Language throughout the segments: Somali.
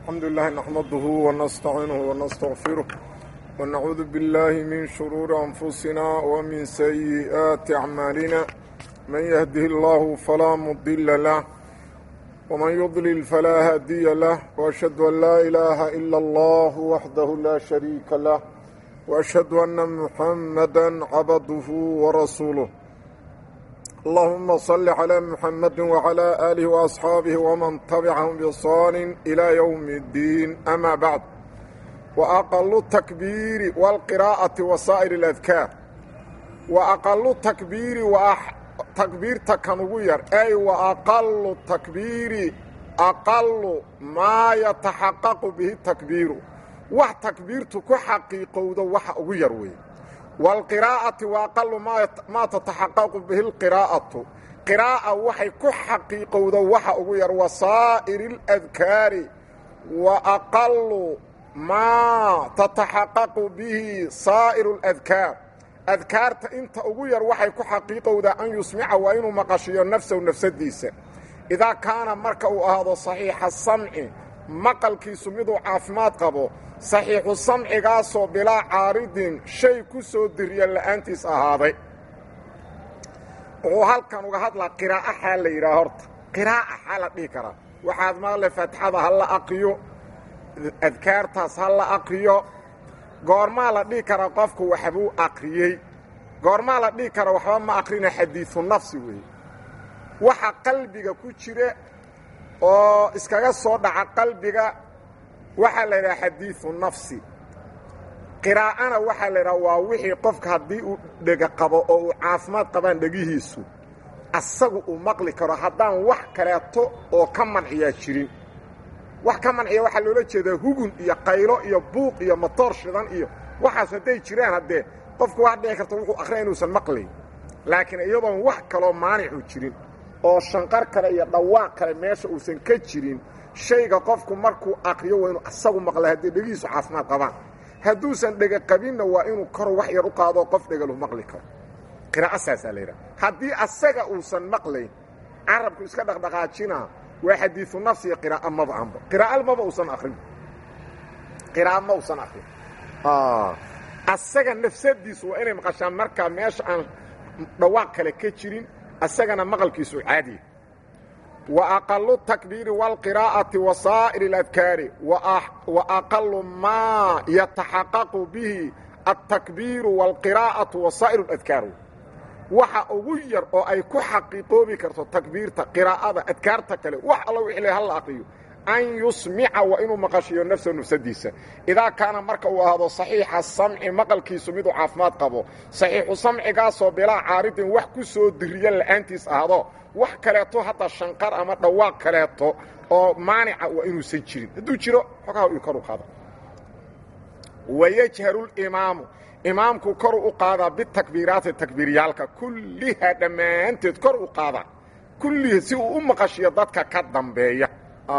الحمد لله نحمده ونستعينه ونستغفره ونعوذ بالله من شرور أنفسنا ومن سيئات أعمالنا من يهده الله فلا مضل له ومن يضلل فلا هادي له وأشهد أن لا إله إلا الله وحده لا شريك له وأشهد أن محمدا عبده ورسوله اللهم صل على محمد وعلى آله وأصحابه ومن تبعهم بإحسان إلى يوم الدين أما بعد وأقل التكبير والقراءة وسائر الأذكار وأقل التكبير وأح... تكبير تكنوير أي وأقل التكبير أقل ما يتحقق به التكبير wax takbiirtu ku xaqiiqowdo waxa ugu yar weeye waalqiraa'ati wa aqalu maa tataxaqaqu bihi lqiraa'atu qiraa'a waxay ku xaqiiqowdo waxa ugu yar wasaa'iri اladkaari wa aqalu maa tataxaqaqu bihi saa'iru اladkaar adkaarta inta ugu yar waxay ku xaqiiqowdaa an yusmica waa inuu maqashiyo nafsahu nafsadiisa idaa kaana marka uu ahaado saxiixa samci maqalkiisu miduu caafimaad qabo saxiixu samcigaasoo bilaa caaridin shay ku soo diriya la'aantiis ahaaday wuxuu halkan uga hadlaa qiraa'a xaa la yidhaha horta qiraa'a xaa la dhihi karaa waxaad maqle faatixada ha la aqriyo adkaartaas ha la aqriyo goormaa la dhihi karaa qofku waxbuu aqriyey goormaa la dhihi karaa waxba ma aqrina xadiidu nafsi weeye waxa qalbiga ku jira oo iskaga soo dhaca qalbiga waxaa la yidhaha xadiidu nafsi qiraa'ana waxaa la yidhaha waa wixii qofka haddii uu dhega qabo oo uu caafimaad qabaan dhegihiisu asagu uu maqli karo haddaan wax kaleeto oo ka manciyaa jirin wax ka manciya waxaa loola jeedaa hugun iyo qaylo iyo buuq iyo matoor shidan iyo waxaas hadday jiraan haddee qofku waa dhici karta wuxuu akhriya inuusan maqlayn laakiin iyadoon wax kaloo maanicu jirin oo shanqar kale iyo dhawaaq kale meesha uusan ka jirin shayga qofku markuu aqriyo waa inuu asagu maqla haddii dhegihiisu caafimaad qabaan hadduusan dhega qabinna waa inuu kor wax yar u qaadoo qof dhegalu maqli karo qiraa'o saasaa la yidhaha haddii asaga uusan maqlayn carabku iska dhaqdhaqaajinaa waa xadiidu nafsi iyo qiraa'o maba anba qiraa'o maba uusan akrin qiraa'o ma uusan akrin asaga nafsadiisu waa inay maqashaan markaa meesha aan dhawaaq kale ka jirin asagana maqalkiisu caadiya wa aqalu takbiiri wاlqiraa'ati wa saa'iri اladkaari wa aqalu maa yataxaqaqu bihi altakbiiru wاlqiraa'atu wa saa'ir اladkaar waxa ugu yar oo ay ku xaqiiqoobi karto takbiirta qiraa'ada adkaarta kale wax alla wixii hal la aqriyo an yusmica waa inuu maqashiyo nafsa nafsadiisa idaa kaana marka uu ahaado saxiixa samci maqalkiisu miduu caafimaad qabo saxiixu samcigaasoo bilaa caaridin wax ku soo diriya la'aantiis ahdo wax kaleeto hadda shanqar ama dhawaaq kaleeto oo maanica waa inuusan jirin hadduu jiro xogaha uu koru qaada wayajharu limaamu imaamku koru u qaadaa bitakbiiraati takbiiryaalka kulliha dhammaanteed kor u qaada kulliha si uu u maqashiyo dadka ka dambeeya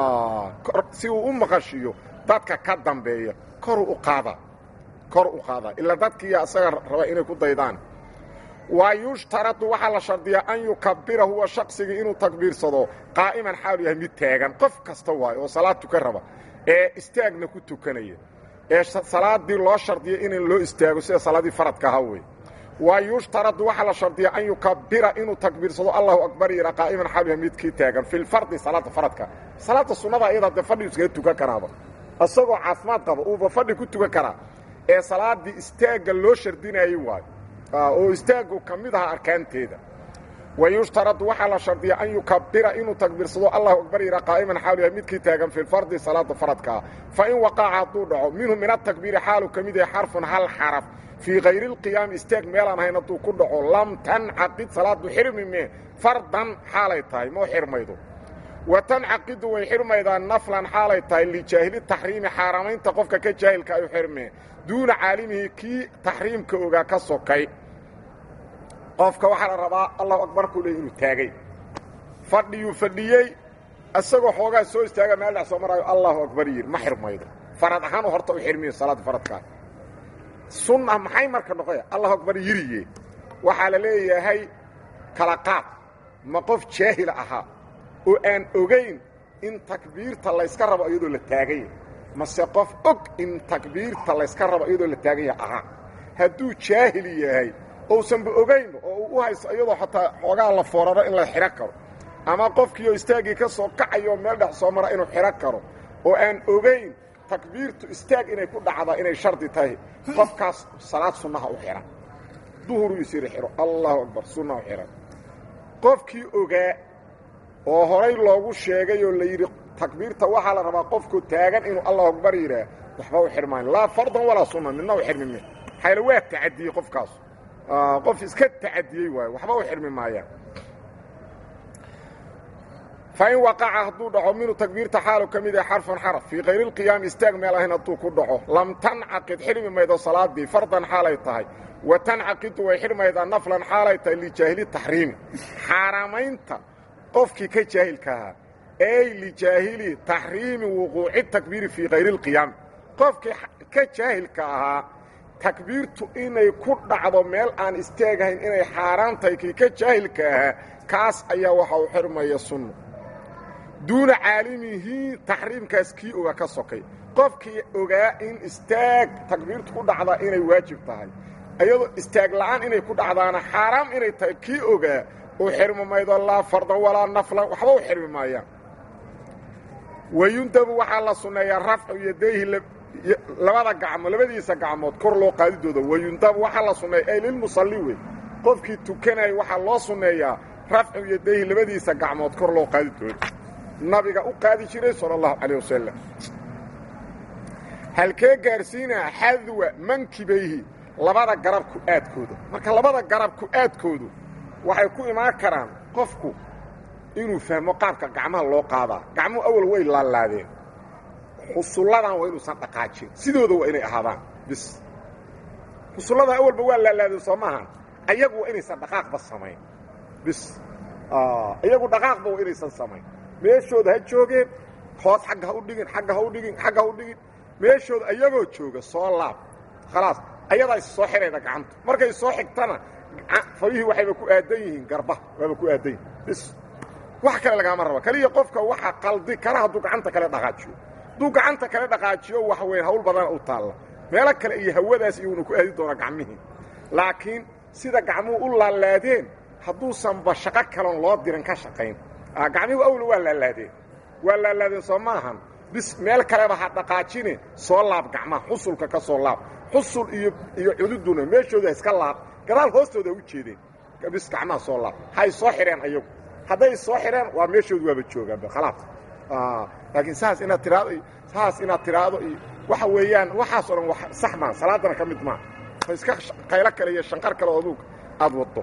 si uu u maqashiyo dadka ka dambeeya koru u qaada kor u qaada ilaa dadkiiya asaga raba inay ku daydaan waa yushtaradu waxaa la shardiyaa an yukabira huwa shaqsigii inuu takbiirsado qaa'iman xaalu yahay mid taagan qof kasta waayo oo salaad tukan raba ee istaagna ku tukanaya ee salaadii loo shardiya in loo istaago sida salaadii faradka ahaa wey waa yushtaradu waxaa la shardiyaa an yukabira inuu takbiirsado allahu akbar yidha qaa'iman xaalu yahay midkii taagan fi lfardi salaada faradka salaada sunnada iyada dee fadhi iskaga tukan karaaba isagoo caafimaad qaba uuba fadhi ku tukan karaa ee salaadii istaagga loo shardinayey waayo oo istaaggu ka mid aha arkaanteeda wa yushtaradu waxaa la shardiyaa an yukabira inuu takbiirsado allahu akbar yidha qaa'iman xaalu yahay midkii taagan fi lfardi salaada faradkaa fa in waqaca hadduu dhaco minhu min atakbiiri xaalu ka mid yahay xarfun hal xaraf fii kayri اlqiyaami istaag meelaan hayn hadduu ku dhaco lam tancaqid salaadu xirmi mee fardan xaalay tahay moo xirmaydo wa tancaqidu way xirmaydaa naflan xaalay tahay lijaahili taxriimi xaaramaynta qofka ka jaahilka ayu xirmee duuna caalimihi kii taxriimka ogaa ka sokay qofka waxaa la rabaa allahu akbarkuu leey inuu taagay fadhiyuu fadhiyey isagoo xoogaa soo istaaga meel dhex soo maraayo allahu akbar yidhi ma xirmaydo farad ahaanu horta u xirmiyo salaadda faradkaa sunna maxay marka noqoya allahu akbar yiriye waxaa la leeyahay kala qaad ma qof jaahil ahaa oo aan ogayn in takbiirta layska rabo iyadoo la taagan yahay mase qof og in takbiirta layska rabo iyadoo la taagan yahay ahaa hadduu jaahil yahay ousanba ogaynba oo uu u haysto iyadoo xataa xoogaa la fooraro in la xidho karo ama qofkiioo istaaggii ka soo kacayo meel dhex soo mara inuu xidho karo oo aan ogayn takbiirtu istaag inay ku dhacdaa inay shardi tahay qofkaas salaad sunnaha u xidhan duhuruu isiri xidho allahu akbar sunna u xidhan qofkii ogaa oo horay loogu sheegay oo la yidhi takbiirta waxaa la rabaa qofku taagan inuu allahu akbar yidhaah waxba u xidhmaayo laa fardan walaa sunna midna u xidhmime xayla waa tacadiyey qofkaas qof iska tacadiyey waayo waxba u xidhmi maayaan fain waqaca hadduu dhaco minhu takbiirta xaalu ka mid yahay xarfan xaraf fii kayri lqiyaami istaag meel ahayn hadduu ku dhaco lam tancaqid xidhmi maydo salaadii fardan xaalay tahay wa tancaqidu way xidhmaydaa naflan xaalay tahay lijaahili taxriimi xaaraamaynta qofkii ka jaahilka ahaa ey lijaahili taxriimi wuquuci takbiiri fii kayri lqiyaami qofkii ka jaahilka ahaa takbiirtu inay ku dhacdo meel aan istaagahayn inay xaaraan tahay kii ka jaahilka ahaa kaas ayaa waxa uu xidhmaya sunno duuna caalimihi taxriimkaas kii oga ka sokay qofkii ogaa in istaag takbiirtu ku dhacdaa inay waajib tahay iyadoo istaag la'aan inay ku dhacdaana xaaraam inay tahay kii ogaa uu xirmi maydo laa fardan walaa naflan waxba u xirmi maayaan wayundabu waxaa la sunneeyaa rafcu yadayhi labada gacmood labadiisa gacmood kor loo qaadidooda wayundabu waxaa la sunneeya ay lilmusalli wey qofkii tukanaya waxaa loo sunneeyaa rafcu yadayhi labadiisa gacmood kor loo qaadidooda nabiga u qaadi jiray sala allahu calayh wasalam halkee gaarsiinaa xadwa mankibayhi labada garab ku-aadkooda marka labada garab ku-aadkoodu waxay ku imaan karaan qofku inuu fahmo qaabka gacmaha loo qaadaa gacmuhu awal way laalaadeen xusulladan waa inuusan dhaqaajin sidooda waa inay ahaadaan bis xusulladan awalba waa laalaadeen soo maaha ayagu waa inaysan dhaqaaqba samayn bis iyagu dhaqaaqba waa inaysan samayn meeshooda ha joogeen hoos xagga ha u dhigin xagga ha u dhigin xagga ha u dhigin meeshooda ayagoo jooga soo laab khalaas ayadaa is soo xidhayda gacanta markay soo xigtana farihii waxayba ku aadan yihiin garbaha waaba ku aadan yihin bis wax kale lagaama raba keliya qofka waxa qaldi kara hadduu gacanta kale dhaqaajiyo hadduu gacanta kale dhaqaajiyo wax weyn hawl badana u taalla meelo kale iyo hawadaas iyuuna ku aadi doona gacmihii laakiin sida gacmuhu u laalaadeen hadduusanba shaqo kaloon loo dirin ka shaqayn gacmihu awla waa laalaadeen waa laalaadeen soo maahan bis meel kaleba ha dhaqaajine soo laab gacmaha xusulka ka soo laab xusul iyo iyo cududuna meeshooda iska laab gadaal hoostooda u jeedeen bis gacmaha soo laab hay soo xidheen ayagu hadday soo xidheen waa meeshoodu waaba joogaanba khalaas laakiin saas inaad tiraado iyo saas inaad tiraado iyo waxa weeyaan waxaas o dhan wax sax maa salaadana ka mid maa iska qaylo kale iyo shanqar kale oo aduug aad waddo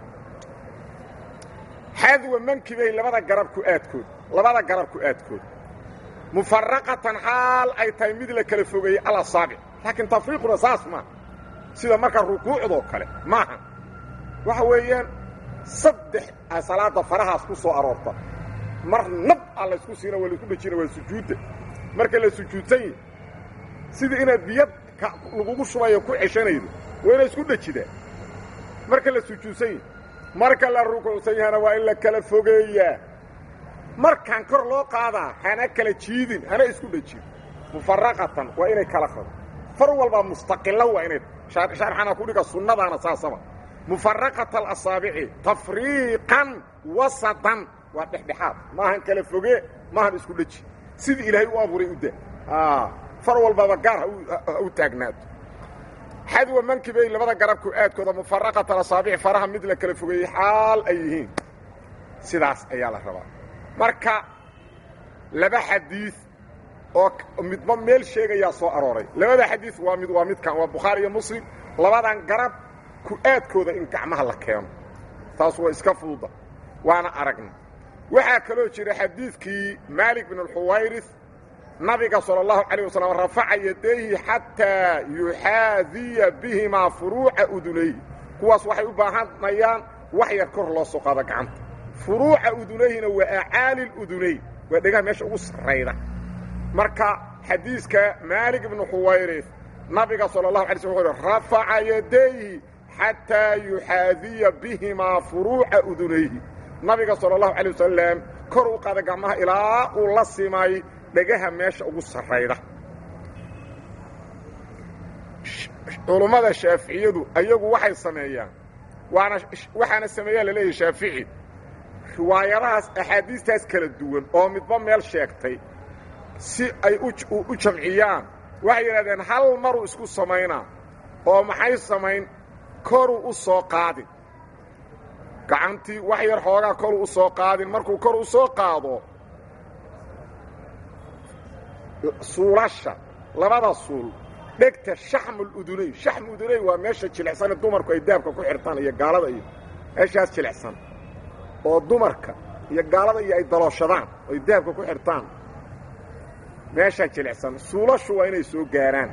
xadwa mankibay labada garab ku aadkood labada garab ku aadkood mufaraqatan xaal ay tahay mid la kala fogeeyey alasaabic laakiin tafriiquna saas maaha sida marka rukuucdoo kale maaha waxa weeyaan saddex a salaada farahaas ku soo aroorta mar nab a laysku siina waa laisku dhejina waa sujuudda marka la sujuudsan yihi sidii inaad biyo lagugu shubayo ku ceshanaydo waa inay isku dhejidaan marka la sujuudsan yihi marka la rukuucsan yahana waa in la kala fogeeyaa markaan kor loo qaadaa hana kala jiidin hana isku dhejin mufaraqatan waa inay kala qado far walbaa mustaqilo waa inay sharxana ku dhiga sunnadaana saasaba mufaraqata alasaabici tafriiqan wasatan waa dhexdhexaad maahan kala foge maahan isku dheji sidii ilaahay u abuuray u daa far walbaba gaar ha u taagnaato xadwa mankibay labada garabku aadkooda mufaraqata alasaabici faraha mid la kala fogeeyey xaal ay yihiin sidaas ayaa la rabaa marka laba xadiid oo midba meel sheegayaa soo arooray labada xadiid waa mid waa midkan waa bukhaari iyo muslim labadan garab ku-aadkooda in gacmaha la keeno taas waa iska fududa waana aragna waxaa kaloo jira xadiidkii maalik bin alxuwayris nabiga salى اllahu عalيه waslm rafaca yadayhi xataa yuxaadiya bihimaa furuuca udunayhi kuwaas waxay u baahanayaan wax yar kor loo soo qaado gacanta furuuca udunayhina waa acaali اudunayn waa dhegaha meesha ugu sarrayda marka xadiiska maalik ibnu xuwayris nabiga salى الlahu alay sl u rafaca yadayhi xataa yuxaadiya bihimaa furuuca udunayhi nabiga salى الlahu alيه wasalam kor u qaada gacmaha ilaa uu la simay dhegaha meesha ugu sarrayda culummada shaaficiyadu ayagu waxay sameeyaan waana waxaana sameeyaa laleeyahay shaafici riwaayadahaas axaadiistaas kala duwan oo midba meel sheegtay si ay u jamciyaan waxay yidhahdeen hal maruu isku samaynaa oo maxay samayn koruu u soo qaadin gacantii wax yar xoogaa koruu u soo qaadin markuu kor u soo qaado suulasha labada suul dhegta shaxmuludunay shaxmu udunay waa meesha jilicsane dumarku ay daabka ku xirtaan iyo gaalada iyo meeshaas jilicsan oo dumarka iyo gaalada iyo ay dalooshadaan ay daabka ku xirtaan meeshaa jilicsan suulashu waa inay soo gaaraan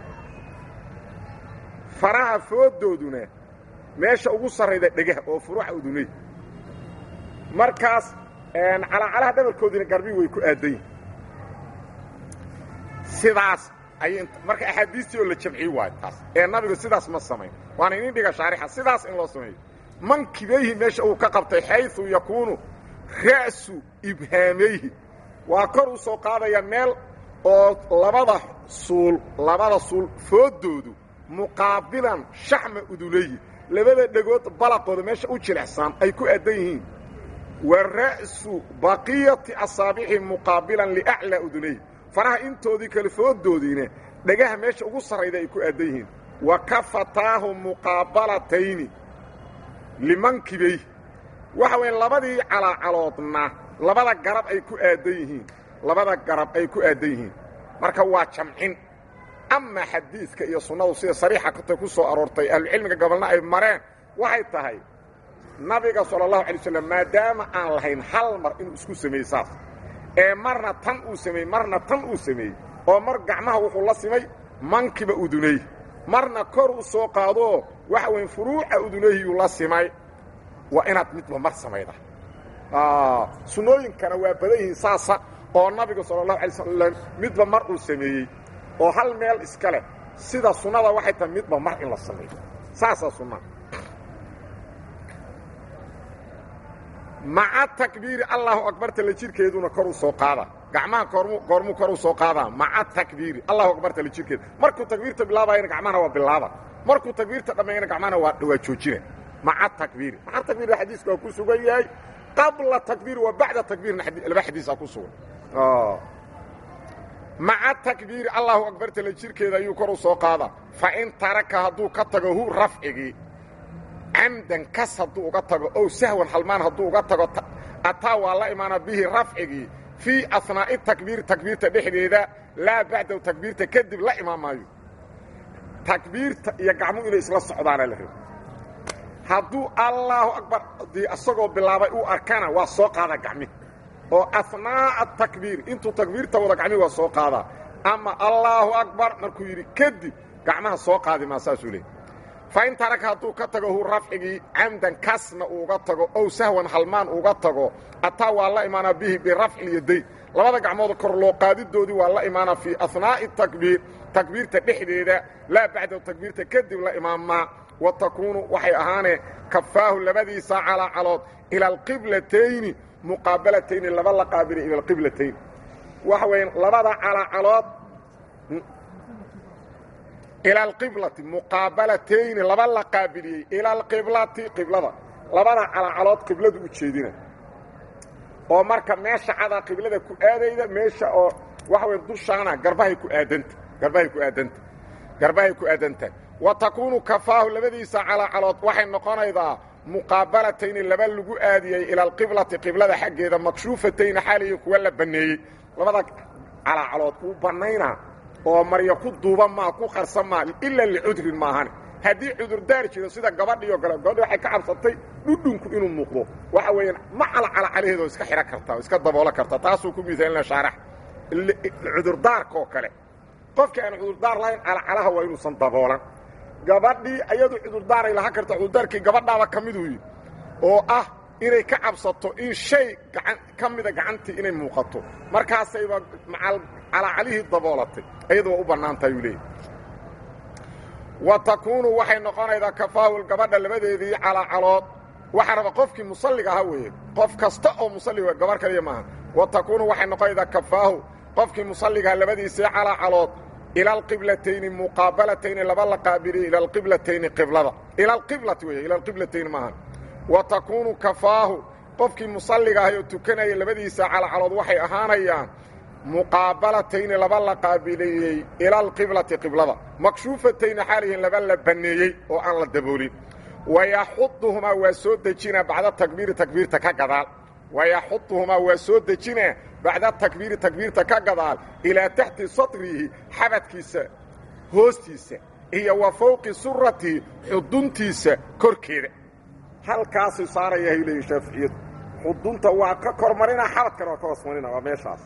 faraha fooddooduna meesha ugu sarrayda dhegaha oo furuuxa udunay markaas calaacalaha dhabarkoodina garbii way ku aaddayin sidaas ayay marka axaadiistii oo la jamciyi waayo taas ee nabigu sidaas ma samayn waana inin dhiga shaarixa sidaas in loo sameeyo mankibayhi meesha uu ka qabtay xayu yakuunu ra'su ibhaamayhi waa kor u soo qaadaya meel oo labada suul labada suul fooddoodu muqaabilan shaxma udunayi labada dhegood balaqooda meesha u jilicsan ay ku addan yihiin wa ra'su baqiyati asaabixi muqaabilan liaclaa udunayhi faraha intoodii kale fooddoodiina dhegaha meesha ugu sarrayda ay ku addan yihiin wa kafataahu muqaabalatayni limankibay waxa weeye labadii calaacaloodna labada garab ay ku aaddan yihiin labada garab ay ku aaddan yihiin marka waa jamcin ama xadiidka iyo sunnadu sida sariixa kata ku soo aroortay ahlucilmiga gobolna ay mareen waxay tahay nabiga sala allahu alay slam maadaama aan lahayn hal mar inuu isku sameeyey saas ee marna tan uu sameeyey marna tan uu sameeyey oo mar gacmaha wuxuu la simay mankiba udunay marna kor u soo qaadoo waxa weyn furuuca udunayhiyuu la simay waa inaad midba mar samayda sunnooyinkana waa badan yihiin saasa oo nabiga sala allahu alay slam midba mar uu sameeyey oo hal meel iska leh sida sunnada waxay tahay midba mar in la sameeyo saasaa sunnada maca takbiiri allahu akbarta la jirkeeduna kor u soo qaada gacmaha koormu goormuu kor u soo qaadaa maca takbiiri allahu akbarta la jirkeeda markuu takbiirta bilaabayana gacmahana waa bilaaba markuu takbiirta dhammeeyana gacmahana waa waa joojina maca takbiiri maca takbiirna xadiiska waa ku sugan yahay qabla takbiir wa bacda takbiirna laba xadiisaa ku sugan maca takbiiri allahu akbarta la jirkeeda ayuu kor u soo qaadaa fa in taraka hadduu ka tago hu rafcigii camdan kas hadduu uga tago ow sahwan halmaan hadduu uga tago ataa waa la imaana bihi rafcigii fii asnaa'i takbiiri takbiirta dhexdeeda laa bacdahu takbiirta kadib la imaan maayo takbiirta iyo gacmuhu inay isla socdaana la rabo hadduu allaahu akbar dii isagoo bilaabay uu arkana waa soo qaada gacmihi oo asnaa'a takbiir intuu takbiirta wada gacmihi waa soo qaadaa ama allaahu akbar markuu yidhi kadib gacmaha soo qaadi maa saasuu leey fain taraka hadduu ka tago hu rafcigii camdan kasna uuga tago ow sahwan halmaan uga tago ataa waa la imaanaa bihi birafci lyadayn labada gacmood kor loo qaadidoodii waa la imaanaa fii asnaa'i takbiir takbiirta dhexdeeda laa bacdahu takbiirta kadib la imaamaa wa takuunu waxay ahaanee kafaahu labadiisa calaacalood ila alqiblatayni muqaabalatayni laba la qaabiliy ila alqiblatayn waxa weya labada calaacalood ila alqiblati muqaabalatayni laba la qaabiliyey ila alqiblati qiblada labada calacalood qibladu u jeedina oo marka meesha cadaa qiblada ku aadayda meesha oo waxa weya dushaana garbahay ku aadanta garbahay ku aadanta garbahay ku aadanta wa takuunu kafaahu labadiisa calacalood waxay noqonaydaa muqaabalatayni laba lagu aadiyey ila alqiblati qiblada xaggeeda makshuufatayni xaaliyi kuwa la banneeyey labada calacalood uu bannaynaa oo marya ku duuba maa ku qarsan maa ilaa licudrin maahane haddii cudurdaar jiro sida gabadhii oo kale gabadhi waxay ka cabsatay dhudhunku inuu muuqdo waxa weeyaan ma calacalacalaheeda oo iska xidhan kartaa oo iska daboolan kartaa taasuu ku miisaalina shaarax cudurdaarka oo kale qofkii aan cudurdaar lahayn calacalaha waa inuusan daboolan gabadhii ayadu cudurdaaray lahaan karta cudurdaarkii gabadhaaba ka miduu yidhi oo ah inay ka cabsato in shay gaan ka mida gacantii inay muuqato markaasayba macal calacalihii daboolatay ayadu waa u bannaan tahay uu leeyahy wa takuunu waxay noqonaydaa kafaahul gabadha labadeedii calacalood waxaa raba qofkii musalliga ahaa weeye qof kasta oo musalli gabar kaliya maaha wa takuunu waxay noqonaydaa kafaahu qofkii musalligaha labadiisii calaacalood ila alqiblatayni muqaabalatayni laba la qaabiliyo ila alqiblatayni qiblada ila alqiblati wey ila alqiblatayni maahan wa takuunu kafaahu qofkii musalliga ahay oo tukanaya labadiisa calacalood waxay ahaanayaan muqaabalatayni laba la qaabiliyey ila alqiblati qiblada makshuufatayni xaalihiin laba la banneeyey oo aan la daboolin wayaxuduhumaa waa soo dejinaa bacda takbiiri takbiirta ka gadaal wayaxuduhumaa waa soo dejinaa bacda takbiiri takbiirta ka gadaal ilaa taxti satrihi xabadkiisa hoostiisa iyo wa fowqi suratihi xuduntiisa korkeeda halkaasuu saarayahay leeyihi shaaficiyadu xudunta waa ka kormarina xabadkana waa ka hoosmarina waa meeshaas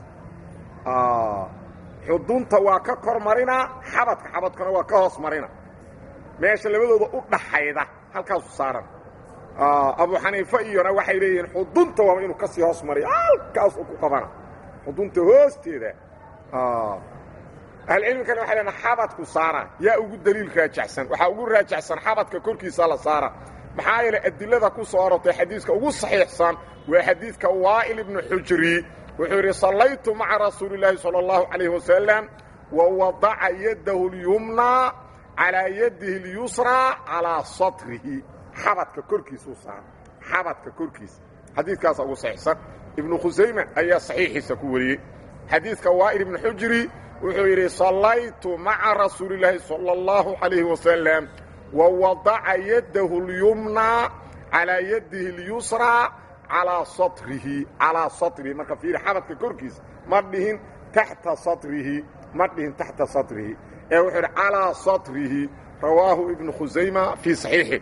xudunta waa ka kormarina xabadka xabadkana waa ka hoos marina meesha labadooda u dhaxayda halkaasu saaran abu xaniife iyona waxay leeyihiin xudunta waaba inuu ka sii hoos mariyo halkaas uu ku qabana xudunta hoosteeda ahlucilmikana waxay leeyiin xabadku saara yaa ugu daliil raajaxsan waxaa ugu raajaxsan xabadka korkiisa la saara maxaa yeelay adilada ku soo arortay xadiiska ugu saxiixsan waa xadiidka waa'il ibnu xujri wuxuu yidhi sallaytu maca rasuuli اllaahi salى اllahu calayh wasalam wa wadaca yadahu اlyumnaa calaa yadihi اlyusraa calaa satrihi xabadka korkiisuu saara xabadka korkiisa xadiidkaasa ugu saxiixsan ibnu khusayma ayaa saxiixiisa ku wariyey xadiidka waa'il ibnu xujri wuxuu yidhi sallaytu maca rasuuli اllaahi salى اllahu calayhi wasalam wa wadaca yadahu اlyumnaa calaa yadihi اlyusraa calaa satrihi calaa satrihi marka fiiri xabadka korkiisa ma dhihin taxta satrihi ma dhihin taxta satrihi ee wuxuu idhi calaa satrihi rawaahu ibnu khusayma fii saxiixi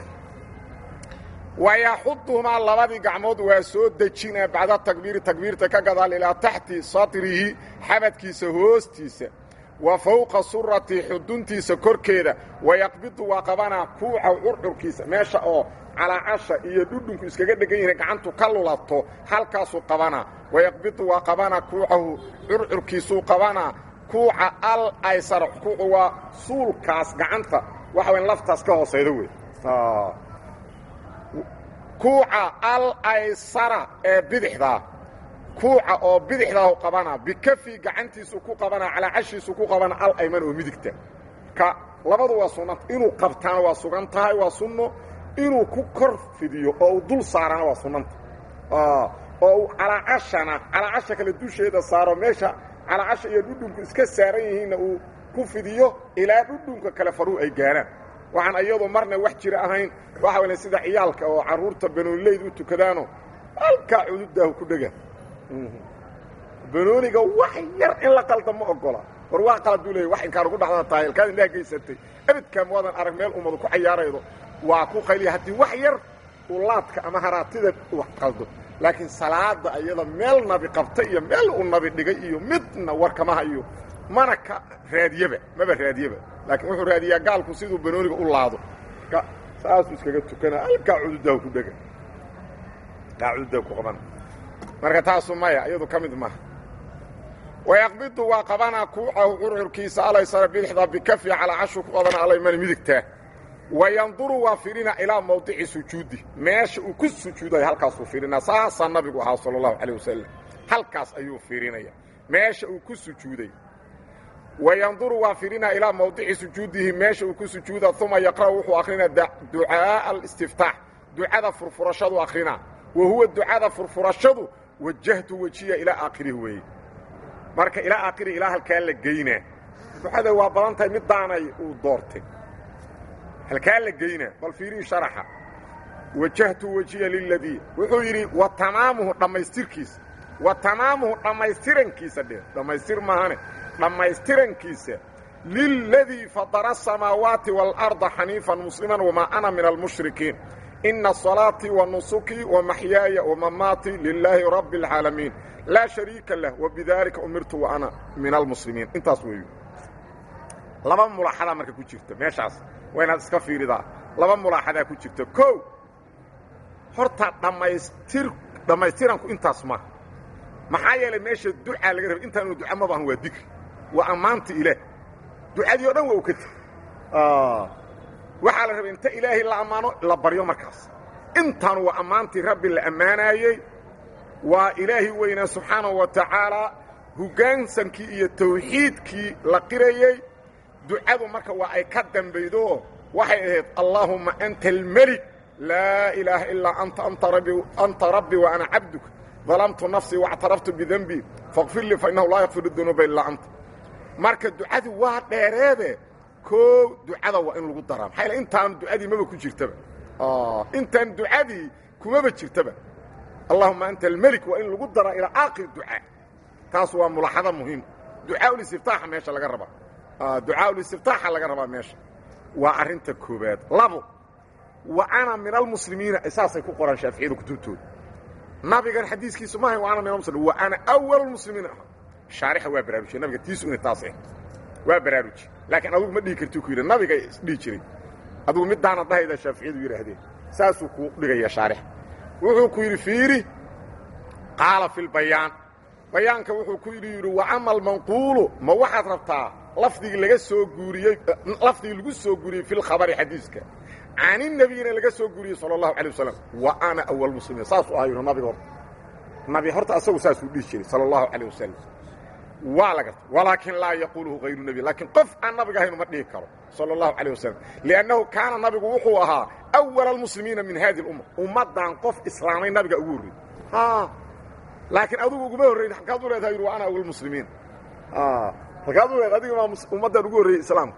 wayaxuduhumaa labadii gacmood waa soo dejinaa bacda takbiiri takbiirta ka gadaal ilaa taxti satrihi xabadkiisa hoostiisa wa fowqa surati xuduntiisa korkeeda wayaqbidu waa qabanaa kuuca curcurkiisa meesha oo calaacasha iyo dhudhunku iskaga dhegan yihiin gacantu ka lulato halkaasuu qabanaa wayaqbidu waa qabanaa kuucahu curcurkiisuu qabanaa kuuca al aysara kuucu waa suulkaas gacanta waxa wayn laftaas ka hoosayda wey kuuca al aysara ee bidixdaa kuuca oo bidixdaahu qabanaa bikafi gacantiisu ku qabanaa calaacashiisu ku qabanaa al ayman oo midigta ka labadu waa sunnanta inuu qabtaana waa sugan tahay waa sunno inuu ku kor fidiyo oo uu dul saarana waa sunnanta oo uu calaacashana calaacasha kale dusheeda saaro meesha calaacasha iyo dhudhunku iska saaran yihiinna uu ku fidiyo ilaa dhudhunka kale faruu ay gaaraan waxaan iyadu marna wax jira ahayn waxa wala sida ciyaalka oo carruurta banoonileyd u tukadaano halkaa cududaahu ku dhega banooniga wax yar in la qalda ma ogola war waa qaladuu leeyay wax inkaan ugu dhacdada tahay halkaad indhaha geysatay abidkaa muwadan arag meel ummadu ku cayaaraydo waa ku qayliya haddii wax yar uu laadka ama haraatida wax qaldo laakiin salaada iyada meel nabi qabta iyo meel uu nabi dhigay iyo midna warkama hayo mana ka raadiyeba maba raadiyeba laakiin wuxuu raadiyaa gaalku siduu banooniga u laado saasuu iskaga tukana halkaa cududahu ku dhega kaa cududahu ku qabana marka taasu maya iyadu ka mid maaha wayaqbidu waa qabanaa kuucahu curcurkiisa alaysara bidixda bikafi calaa cashu ku qabana alaymani midigtaa wayanduru waa fiirina ilaa mawdici sujuudi meesha uu ku sujuudayo halkaasuu fiirinaa saasaa nabigu ahaa sala allahu calayh wasalam halkaas ayuu fiirinaya meesha uu ku sujuuday wayanduru waa fiirinaa ilaa mawdici sujuudihi meesha uu ku sujuuda uma yaqra'u wuxuu akrinaa ducaaءa alistiftaax ducada furfurashadu akrinaa wa huwa ducada furfurashadu wajahtu wejiya ilaa aakhirihi weeye marka ilaa aakhirihi ilaa halkaa la geynaa ducada waa badan tahay middaanay uu doortay halkaa la geynaa bal fiirii sharaxa wajahtu wejiya liladii wuxuu yidhi wa tamaamuhu dhammaystirkiisa wa tamaamuhu dhammaystirankiisa dhe dhammaystir maahane dhammaystirankiisa liladii fadara asamaawaati waalarda xaniifan musliman wamaa ana min almushrikiin ina salaatii wa nusukii wa maxyaaya wamamaatii lilaahi rabbi اlcaalamiin laa shariika lah wabidaalika umirtu wa ana min almuslimiin intaas weeyu laba mulaaxadaa marka ku jirta meeshaas waa inaad iska fiiridaa laba mulaaxadaa ku jirta kow horta dhammaystir dhammaystiranku intaas maaha maxaa yeelay meesha ducaa laga rabay intaanu duca maba ahan waa dikri waa ammaanta ilaah ducadii o dhan waa u ka tegi waxaa la rabay inta ilaahay la ammaano la baryo markaas intaanu waa ammaantii rabbi la ammaanaayey waa ilaahi weynaa subxaanahu wa tacaalaa hoggaansankii iyo tawxiidkii la qirayey ducadu marka waa ay ka dambaydo waxay ahayd allaahumma anta almelik laa ilaaha ilaa anta anta rabbi wa ana cabduka dalamtu nafsii waاctaraftu bidenbii faqfir lii fainnahu laa yakfir dunuuba ilaa anta marka ducadu waa dheereede koo ducada waa in lagu daraa maxaa yl intaan ducadii maba ku jirtaba intaan ducadii kumaba jirtaba allahuma anta almelik waa in lagu daraa ilaa aakhir ducaa taas waa mulaxado muhiim ducaaءulistiftaaxa meesha laga rabaa ducaaءulistiftaaxa laga rabaa meesha waa arrinta koobaad labo wa ana min almuslimiina saasay ku qoraan shaaficiyada kutubtooda nabigan xadiiskiisu maaha wa ana min almuslimiin wa ana awal muslimiin ah shaarixa waa baraarujiye nabiga tiisu inay taas ah waa baraaruji laakiin adugu ma dhihi karti ku yidhi nabiga isdhihi jiray adugu middaana dhahayda shaaficiyadu yidhaahdeen saasuu ku dhigaya shaarixa wuxuu ku yidhi fiiri qaala fi lbayaan bayaanka wuxuu ku yidhi yidhi wa ama almanquulu ma waxaad rabtaa lafdigii laga soo guuriyey lafdigii lagu soo guuriyey fi lkhabari xadiiska caninebiyina laga soo guuriyey sala allahu alay wasalam wa ana awal muslimiin saasuu ahaa yidhi nabiga horta nabi horta asagu saasuu dhihi jiray sala allahu calayh wasalam waa la garta walaakin laa yaquuluhu hayru nebi laakiin qof aan nabiga ahayn uma dhihi karo sala allahu calayh wasalam liannahu kaana nabigu wuxuu ahaa awala almuslimiina min hadi lumma ummaddan qof islaamay nabiga ugu horreeyey laakiin adugu uguma horrayn halkaad u leedahay yidhi wa ana awal muslimiin halkaad u leedahay adiga maa ummaddan ugu horreeyey islaamka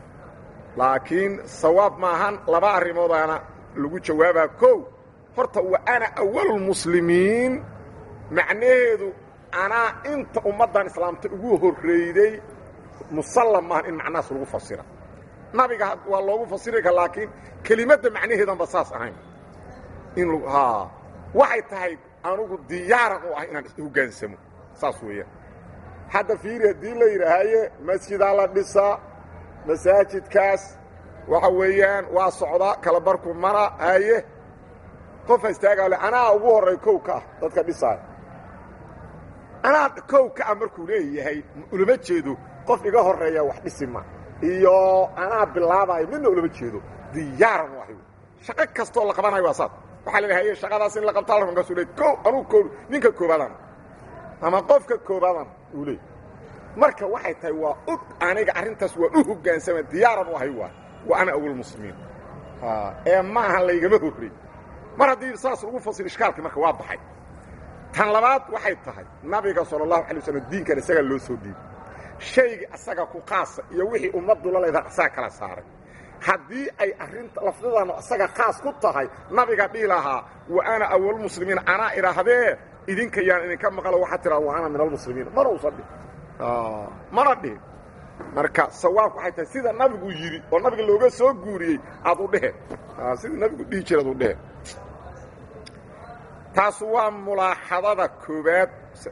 laakiin sawaab maahan laba arrimoodaana lagu jawaabaa kow horta wa ana awalulmuslimiin macnaheedu anaa inta ummaddan islaamta ugu horreeyday musallam maahan in macnahaas lagu fasira nabiga waa loogu fasiri ka laakiin kelimadda macnaheedanba saas ahayn in waxay tahay anugu diyaaran u ah inaan hoggaansamo saas weeyaan hadda fiiri haddii la yidhaahaye masjidaa la dhisaa masaajidkaas waxa weeyaan waa socda kala barku mara haye qofa istaagaale anaa ugu horray kow ka ah dadka dhisaaya anaa kow ka ah markuu leeyahay ulama jeedo qof iga horreeya wax dhisi ma iyo anaa bilaabayo midna ulama jeedo diyaaran u ahy shaqo kastoo la qabanayo waa saas waxaa la haye shaqadaas in la qabtaa la markaasuu leey ko anugu koo ninka koobaadana ama qofka koobaadana uu leey marka waxay tahay waa og aniga arrintaas waa u hoggaansama diyaaran u ahay waay wa ana awalmuslimiin ee maaha laygama horrey mar haddii saas lagu fasir ishkaalkii marka waa baxay tan labaad waxay tahay nabiga sala allahu alay waslm diinkan isagaa loo soo dhiibay shaygii asaga ku qaasa iyo wixii ummaddu la leedaha asaga kala saaray haddii ay arrinta lafdadanu asaga khaas ku tahay nabiga dhihi lahaa wa ana awalmuslimiin anaa idhaahdee idinka yaan idinka maqlo waxaa tiraa wa ana min almuslimiin mana usan dhihin mana dhihin marka sawaabku waxay tahay sida nabigu yidhi oo nabiga looga soo guuriyey aad u dhehe sida nabigu dhihi jira ad u dhehe taas waa mulaaxadada koobaad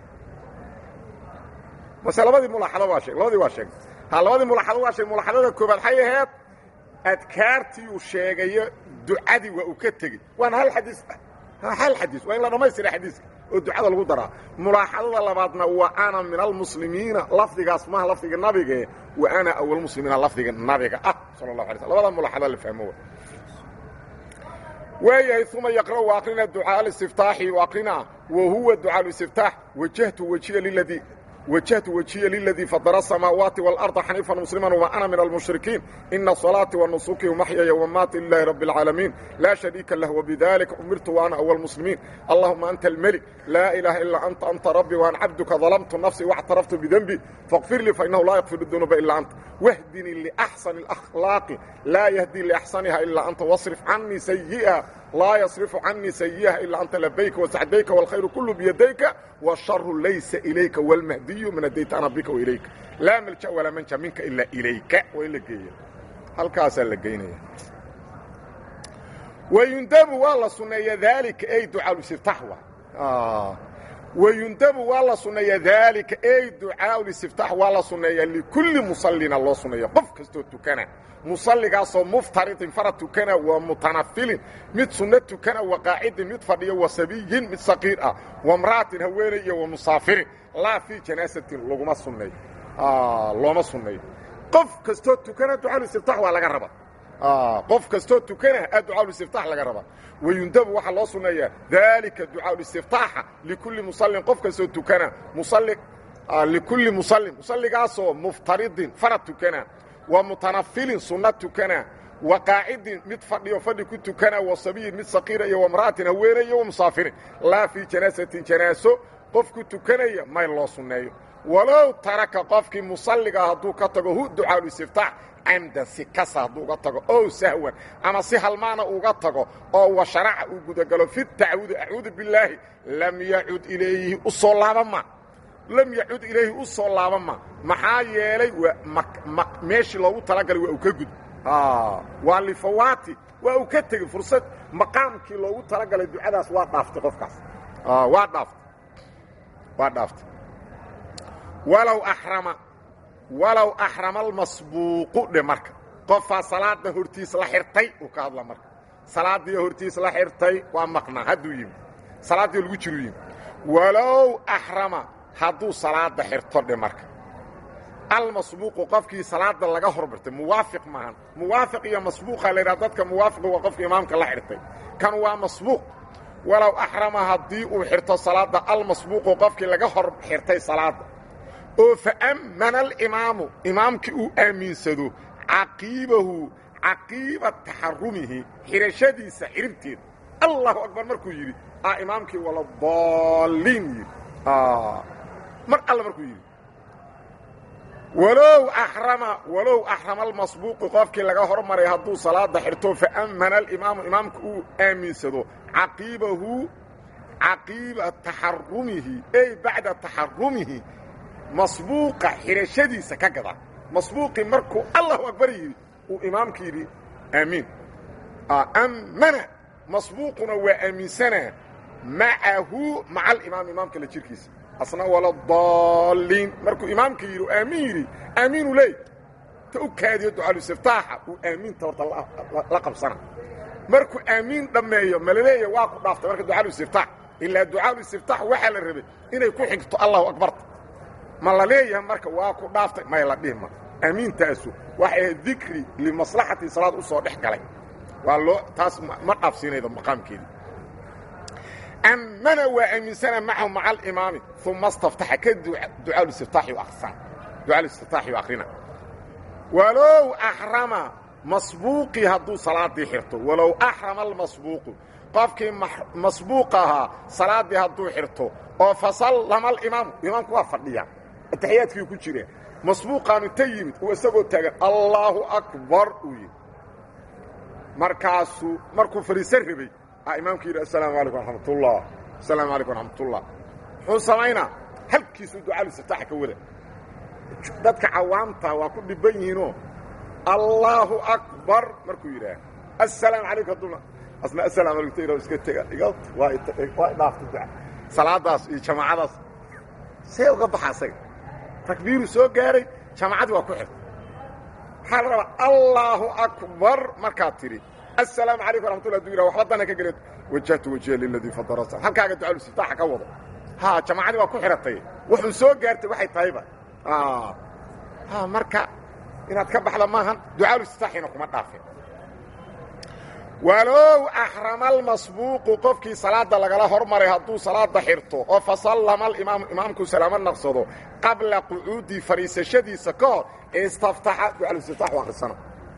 mase labadii mulaaxado waa sheeg labadii waa sheegay ha labadii mulaaxado waa sheeg mulaaxadada koobaad waxay ahayd adkaartii uu sheegayo ducadii waa uu ka tegey waana hal xadiis hal xadiis waa in la dhammaystira xadiiska oo ducada lagu daraa mulaaxadada labaadna wa ana min almuslimiina lafdigaas maha lafdiga nabige wa ana awalmuslimiina lafdiga nabiga ah sala اlahu alay sl labada mulaaxada la fahmo waayahay uma yaqra'u aqrina ducaa alistiftaaxi aqrina wa huwa ducaa listiftaax wajahtu wajiya liladii وجهت وجهي للذي فضل السماوات والأرض حنيفا مسلما وما أنا من المشركين إن صلاتي ونسكي ومحيي ومماتي لله رب العالمين لا شريك له وبذلك أمرت وأنا أول المسلمين اللهم أنت الملك لا إله إلا أنت أنت ربي وأنا عبدك ظلمت نفسي واعترفت بذنبي فاغفر لي فإنه لا يغفر الذنوب إلا أنت واهدني لأحسن الأخلاق لا يهدي لأحسنها إلا أنت واصرف عني سيئة لا يصرف عني سيئة إلا أنت لبيك وسعديك والخير كله بيديك والشر ليس إليك والمهدي من أديت أنا بك وإليك لا ملجأ ولا منجا منك إلا إليك وإلا جيا هل كاسا لقيني ويندب والله سنية ذلك أي دعاء الاستفتاح آه ويندب والله سنية ذلك أي دعاء الاستفتاح والله سنية لكل مصلين الله سنية قف كستو تكنا musalligaasoo muftaridin farad tukana waa mutanafilin mid sunno tukana wa qaacidin mid fadhiyo wa sabiyin mid saqiir ah wa mra'atin haweeney iyo wa musaafirin laa fii janaasatin laguma sunneeyo looma sunneeyo qof kastoo tukana ducaaul istiftax waa laga raba qof kastoo tukana a ducaalulistiftaax laga rabaa wayundabu waxaa loo sunneeyaa daalika ducaalulistiftaaxa likulli musallin qof kastoo tukana musalli likulli musallin musalligaasoo muftaridin farad tukana wa mutanafilin sunna tukana wa qaacidin mid fadhiyo fadhi ku tukana wa sabiyin mid saqiira iyo wamra'atin haweenay iyo wamusaafirin laa fii janaasatin janaaso qof ku tukanaya may loo sunneeyo walow taraka qofkii musalligaa hadduu ka tago hu ducaalulistiftaax camdan si kasa hadduu uga tago ow sahwan ama si halmaana uga tago oo wa sharaca uu gudagalo fi tacwudi acuudu billaahi lam yacud ilayhi u soo laabama lam yacud ilayhi u soo laabama maxaa yeelay waa meeshii loogu talagalay waa uu ka gud waa lifawaati waa uu ka tegey fursad maqaamkii loogu talagalay ducadaas waa dhaaftay qofkaas waa dhaaftay waa dhaaftay walow axrama walow axrama almasbuuqu dhe marka qofaa salaada hortiis la xirtay uu ka hadla marka salaadii hortiis la xirtay waa maqnaa hadduu yimi salaaddii lagu jiru yimi walow axrama hadduu salaada xirto dhe marka almasbuuqu qofkii salaada laga hormartay muwaafiq maahan muwaafiq iyo masbuuqa la yidhaha dadka muwaafiqu waa qofka imaamka la xirtay kan waa masbuuq walow axrama haddii uu xirto salaada almasbuuqu qofkii laga hor xirtay salaada oo faammana alimaamu imaamkii uu aaminsado caqiibahu caqiiba taxarumihi xidhashadiisa xidhibteeda allahu akbar markuu yidhi a imaamkii wala daalliin yidhi mar alle markuu yidhi walow axrama walow axrama almasbuuqu qofkii laga hormaray hadduu salaada xirto faammana alimaamu imaamka uu aaminsado caqiibahu caqiiba taxarumihi ey bacda taxarumihi masbuuqa xidhashadiisa ka gada masbuuqii markuu allahu akbar yidhi uu imaamka yidhi aamiin ammana masbuuquna waa aaminsanaa macahu maca alimaam imaamka la jirkiisa asna wala daalliin markuu imaamka yidhi aamiin yidhi aamiinu leey ta u kaadiyo ducaalusiftaaxa uu aamiinta horta la qabsana markuu aamiin dhammeeyo malaleeya waa ku dhaaftay marka ducaalusiftaax ilaa ducaalusiftaax waxaa la rabay inay ku xigto allahu akbarta ma la leeyahay marka waa ku dhaaftay may la dhihma amiintaasu waxay ahayd dikri limaslaxati salaad u soo dhex galay waa loo taas ma dhaafsiinaydo maqaamkeedii ammana waa aaminsana macahu maca alimaami uma staftaxa ka ducaalusiftaaxi aksan ducaalusiftaaxi akrina walow axrama masbuuqii hadduu salaadii xirto walow axrama almasbuuqu qofkii masbuuq ahaa salaaddii hadduu xirto oo fasallama alimaamu imaamku waa fadhiya ataxiyaadkii ku jira masbuuqaanu ta yimid uu isagoo taagan allaahu akbar uu yidhi markaasuu markuu fadhiisan rabay a imaamku yidhi assalaamu calaykum raxmatullah assalaamu calaykum raxmatullah muxuu samaynaa halkiisuu ducaalusiftaaxa ka wada dadka cawaamta waa ku dhibban yihiinoo allaahu akbar markuu yidhaah assalaamu calaykum hadduna asna assalaamu alaykum tayra iska tega iga waa waa idhaaftay duca salaadaas iyo jamaacadaas see uga baxa asaga takbiiru soo gaaray jamaacadii waa ku xirtay waxaa la rabaa allaahu akbar markaad tidhi assalaamu calaykum raxmatullah aduu yidhah waxba dana ka geleed wajahtu wajhiya liladii fadara halkaaga ducaalusiftaaxa ka wado ha jamaacadii waa ku xidhatay wuxuu soo gaartay waxay tahayba ha marka inaad ka baxda maahan ducaalusiftaaxiina kuma dhaafin walow axrama almasbuuqu qofkii salaada lagala hormaray hadduu salaada xirto oo fasallama alimaamu imaamku salaamo naqsado qabla qucuudi fadhiisashadiisa ka hor istaftaxa ducaalusiftaax u akhrisana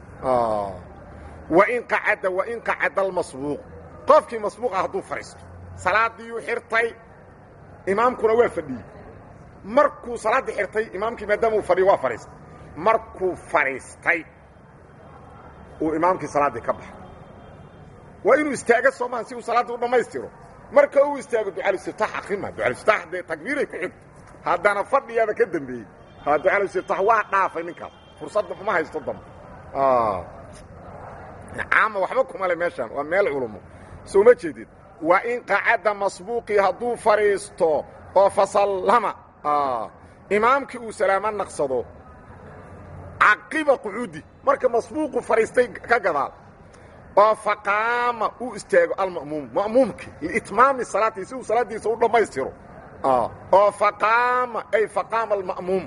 wain qacada wain qacada almasbuuq qofkii masbuuqa hadduu fadhiisto salaadiiyuu xirtay imaamkuna waa fadhiyey markuu salaaddii xirtay imaamkii maadaama uu fadhiyo waa fadhiistay markuu fadhiistay uu imaamkii salaaddii ka baxay waa inuu istaago soomaan si uu salaadda u dhammaystiro marka uu istaago ducaalusiftaax akrima ducaalusiftaax dee takbiiray ku xigto haddana fadhiyaaba ka dembeeyey ha ducaalusiftaax waa dhaafay ninkaas fursadda uma haysto dambe caama waxba kuma le meeshaan waa meel culumo soo ma jeedid waa in qacadda masbuuqii hadduu fadhiisto oo fasallama imaamkii uu salaamo naqsado caqiba qucuudi marka masbuuqu fadhiistay ka gadaal oo faqaama uu istaago alma'muum ma'muumkii liitmaami salaatihi si uu salaaddiisa u dhammaystiro oo faqaama ay faqaama alma'muum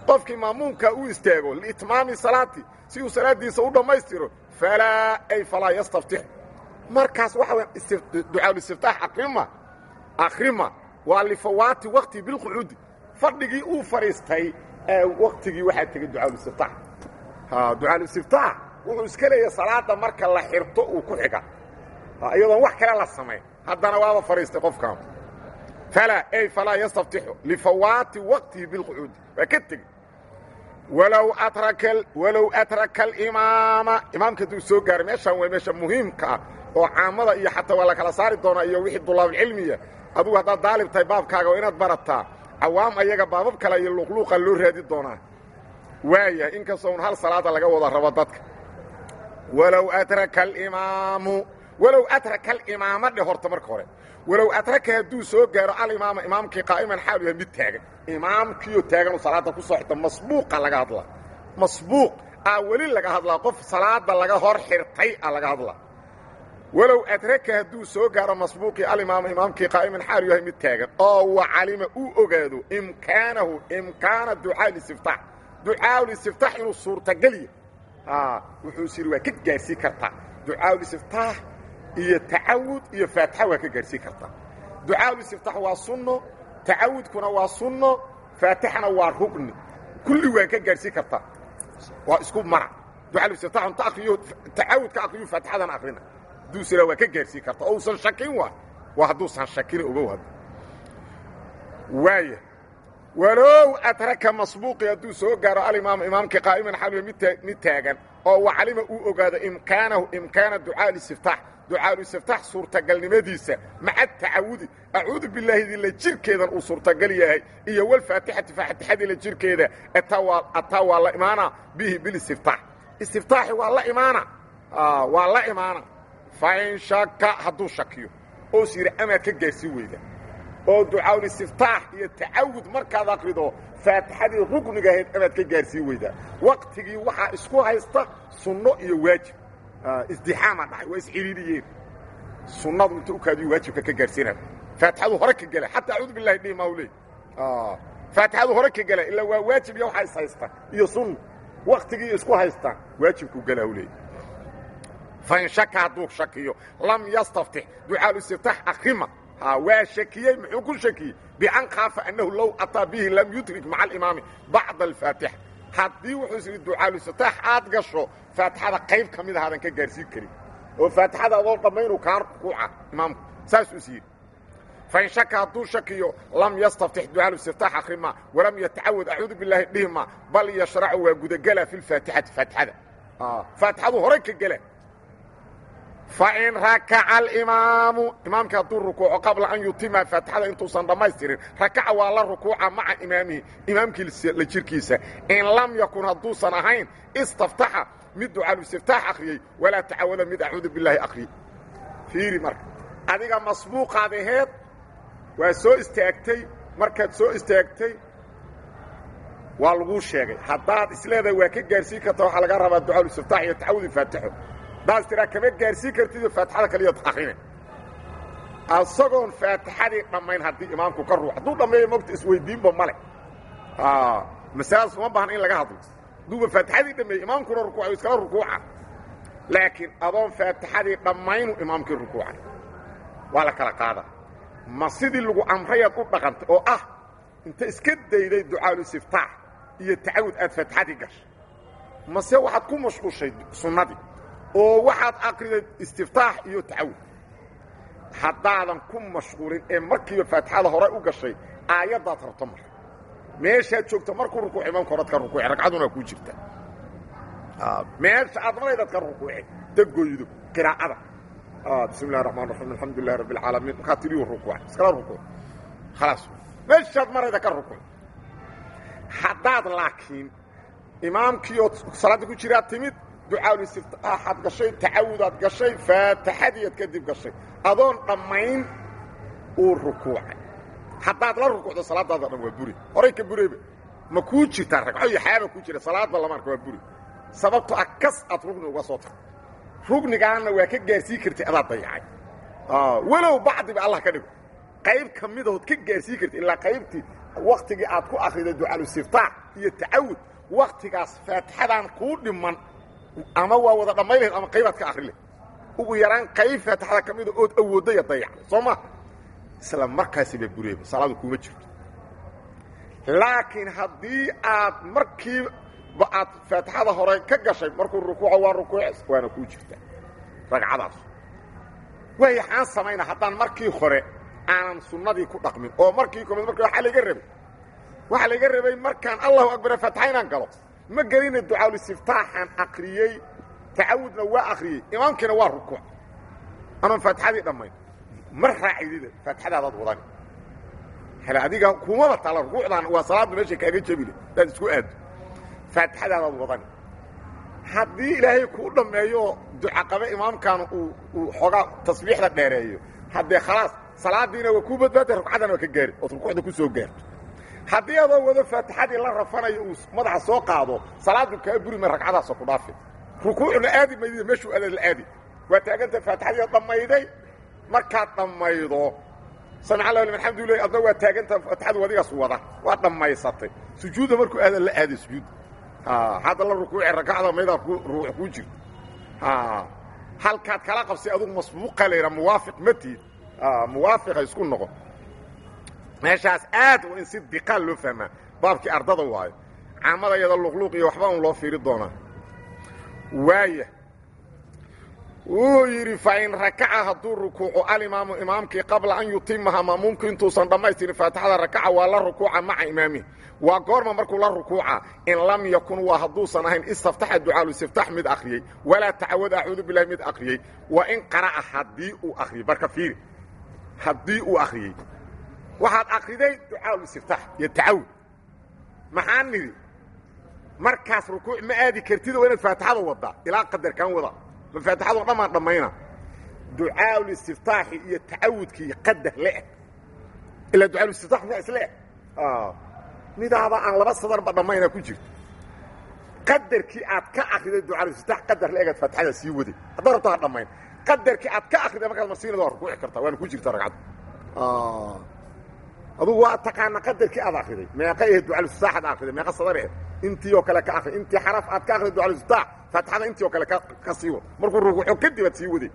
qofkii maamuumka u istaago liitmaami salaati si uu salaadiisa u dhammaystiro falaa ay falaa yastaftix markaas waxa weya ducaalulistiftaax akrima akrima waa lifawaati wakti bilqucuudi fadhigii uu fadhiistay ee waktigii waxaa tegey ducaalulistiftaax ducaalulistiftaax wuxuu iska leeyahay salaada marka la xirto uu ku xiga iyadoon wax kale la samayn haddana waaba fadhiistay qofkan falaa ay falaa yastaftixu lifawaati waqtihi bilqucuudi waa ka tegey walow atraka walow atraka alimaama imaamka hadduu soo gaaray meeshaan waa meesha muhiimka ah oo caamada iyo xataa waa la kala saari doonaa iyo wixii dulaabulcilmiya adugu haddaad daalib tahay baabkaaga waa inaad barataa cawaam ayaga baabab kale iyo luqluuqa loo raadi doonaa waaya inkastoo un hal salaada laga wada rabo dadka walow atraka alimaamu walow atraka alimaama dhe horta marka hore walow atraka hadduu soo gaaro alimaama imaamkii qaa'iman xaalu yahay mid taagan imaamkiioo taaganuu salaada ku soo xirta masbuuqa laga hadlaa masbuuq aa weli laga hadlaa qof salaada laga hor xirtay a laga hadlaa walow adraka hadduu soo gaaro masbuuqii alimaama imaamkii qaa'iman xaalu yahay mid taagan oo wa calima uu ogaado imkaanahu imkaana ducaa listiftaax ducaa listiftaax inuu suurtageliya wuxuu is yidhi waa ka gaarsii kartaa ducaa listiftaax iyo tacawud iyo faatixa waa ka gaarhsii kartaa ducaalulistiftaax waa sunno tacawudkuna waa sunno faatixana waa rugni kulli waa ka gaarhsii kartaa waa isku mara ducaalulistiftaax unta akriyo tacawudka akriyo faatixadana akrina hadduu siraa waa ka gaarhsii kartaa oo usan shakin waay waa hadduusan shakin ogow hadda waaya walow atraka masbuuqi hadduu soo gaaro alimaam imaamkii qaa'iman xaluya mid taagan oo wacalima uu ogaado imkaanahu imkaana ducaa listiftaax ducaalulistiftaax suurtagalnimadiisa maca tacawudi acuudu bilaahidi la jirkeedan uu suurtagal yahay iyo walfaatixati faatixadii la jirkeeda ataa waa la imaana bihi bilistiftaax istiftaaxi waa la imaana waa la imaana fain shaka hadduu shakiyo oos yidhi amaad ka gaarhsii weyda oo ducaalulistiftaax iyo tacawud markaad akrido faatixadii rukniga ahayd amaad ka gaarsii weydaa waqtigii waxaa isku haysta sunno iyo waajib isdixaama dhacay waa isciriiriyeen sunnadu inta u kaadiyo waajibka ka gaarsiinaya faatixadu hore ka gela xataa acuudu billahi dhihi maa leey faatixadu hore ka gela ilaa waa waajib iyo waxaa is haysta iyo sunna waktigii isku haystaan waajibku gela u leey fain shaka hadduu shakiyo lam yastaftix ducaalulistiftaax akrima waa shakiyey muxuu ku shakiyey bian khaafa annahu low ataa bihi lam yudrik maca alimaami bacda alfaatixa haddii wuxuu is yidhi ducaalulistiftaax aad gasho faatixada qayb ka mid ahaadan ka gaarsiin karin oo faatixada adoo dhammaynu kaa rukuuca imaamku saasuu is yidhi fain shaka hadduu shakiyo lam yastaftix ducaalulistiftaax akrima walam yatacawad acuudu bilaahi dhihima bal yashracu waa gudagela fi lfaatixati faatixada faatixadu horay ka gela fain rakaca alimaamu imaamka hadduu rukuuco qabla an yutima faatixada intuusan dhammaystirin rakaca waa la rukuuca maca imaamihi imaamkii la jirkiisa in lam yakun hadduusan ahayn istaftaxa mid ducaalulistiftaax akhriyey walaa tacawada mid acuudu bilaahi akhriyey fiiri marka adiga masbuuqaad aheed waa soo istaagtay markaad soo istaagtay waa laguu sheegay haddaad isleedahay waa ka gaarsiin karta waxaa laga rabaa ducaalulistiftaax iyo tacawudi faatixo daas tiraa kama gaarsiin kartido faatixada kaliyaad akrine asagoon faatixadii dhammayn haddii imaamku ka ruux hadduu dhammeeyo mogta isweydiinba male masaladaas uma baahna in laga hadlo hadduuba faatixadii dhammeeyey imaamkuna rukuuca iskala rukuuca laakiin adoon faatixadii dhammaynu imaamkii rukuuca waa la kala qaada ma sidii lagu amrayaad u dhaqantay oo ah inta iska dayday ducaalulistiftaax iyo tacawud aad faatixadii gashay mase waxaad ku mashquushay sunnadii oo waxaad akriday istiftaax iyo tacawud haddaadan ku mashquulin ee markiiba faatixada hore u gashay aayaddaad rabto mar meeshaad joogto markuu rukuuc imaamka horaad ka rukuuci ragcaduna kuu jirta meesha aad maraydaad ka rukuuci dagoydo qiraa'ada bismi illahi raxmaan raxiim alxamdu lilahi rabbi alcaalamiin markaa tiriyu rukuuca iskala rukuuc khalaas meeshaad marayda ka rukuuc haddaad laakiin imaamkii ood salaadda ku jiraa timid ducaalulistiftaaxaad gashay tacawudaad gashay faatixadiiad kadib gashay adoon dhammayn uu rukuucay haddaad la rukuucdo salaadaada dhan waa buri horay ka bureyba ma kuu jirtaa ragco iyo xaaba ku jira salaadba lama arka waa buri sababto ah kas aad rugni uga soo tagto rugnigaanna waa ka gaarsiin kartay adaad dayacay walow bacdiba allah ka dhigo qayb ka midahood ka gaarsiin kartay ilaa qaybtii waktigii aad ku akriday ducaalusiftaax iyo tacawud waktigaas faatixadan kuu dhiman ama waa wada dhammayn lahayd ama qaybaad ka akri leh ugu yaraan qayb faatixada ka mida ood awoodaya dayacday soo ma isla markaasiba bureeba salaadu kuma jirto laakiin haddii aad markiiba aad faatixada hore ka gashay markuu rukuuco waa rukuuces waana kuu jirtaa ragcadaas waay xaan samayna haddaan markii hore aanan sunnadii ku dhaqmin oo markii komid marka waxaa layga rabay waxaa layga rabay markaan allahu akbar faatixa inaan galo ma gelina ducaalusiftaaxaan akriyey tacawudna waa akriyey imaamkiina waa rukuuc anoon faatixadii dhammayn ma raacidida faatixadaadaad wadani hele adiga kumaba tala rukuucdan waa salaaddu meesha kaaga jebile hadaad isku aado faatixadaadaad wadani haddii ilaahay kuu dhammeeyo ducaqabe imaamkaana uu xoogaa tasbiixda dheereeyo haddee khalaas salaadiina waa kuu badbaada rukcaddana waa ka gaari ood rukuucda ku soo gaarto haddii adoo wado faatixadii la rafanayo uu madaxa soo qaado salaadu kaa buri ma ragcadaasoo ku dhaafi rukuucna aadi maydida meeshuu aadaad la aadi waa taaganta faatixadii dhammayday markaad dhammaydo samic allah liman xamdulilah adna waa taaganta faatixadu adigaas wada waa dhammaysatay sujuudda markuu aada la aaday sujuud hadda la rukuuci rakacda maydaa ruux kuu jirto halkaad kala qabsay adugu masbuuqa layha muwaafiq ma tiid muwaafiqa isku noqon meeshaas aad waa in si diqaal loo fahmaa baabkii ardada waayo caamada yada luqluuq iyo waxba un loo fiiri doonaa waaya wuu yidhi fain rakaca hadduu rukuuco alimaamu imaamkii qabla an yutimaha maamuumku intuusan dhammaystirin faatixada rakaca waa la rukuuca maca imaamihi waa goorma markuu la rukuuca in lam yakun waa hadduusan ahayn istaftaxa ducaaluistiftax mid akhriyey walaa tacawad acuudu bilahi mid akhriyey wa in qara'a haddii uu akhriyey barka fiiri haddii uu akhriyey waxaad akriday ducaaluistiftax iyo tacawud maxaa nidhi markaas rukuuc ma aadi kartid waa inaad faatixada waddaa ilaa qadarkaan wada ma faatixado dhammaan dhammayna ducaaluistiftaaxi iyo tacawudkii qadar leeg ilaa ducaaluistiftax miyaa isle eg midaaba aan laba sadarba dhammayna ku jirto qadarkii aad ka akriday ducaaluistiftax qadar la egaad faatixada sii waday haddaa rabto ha dhammayn qadarkii aad ka akriday markaad marsiinada waa rukuuci kartaa waana ku jirta ragcadda adugu waa taqaana qadarkii aad akriday meeqa ahe ducaaluistiftaax aad akriday meeqa sadar ahe intii oo kale ka akri intii xaraf aad ka akriday ducaaluistiftaax faatixada intii oo kale ka sii wad markuu rukuuco kadib aad sii waday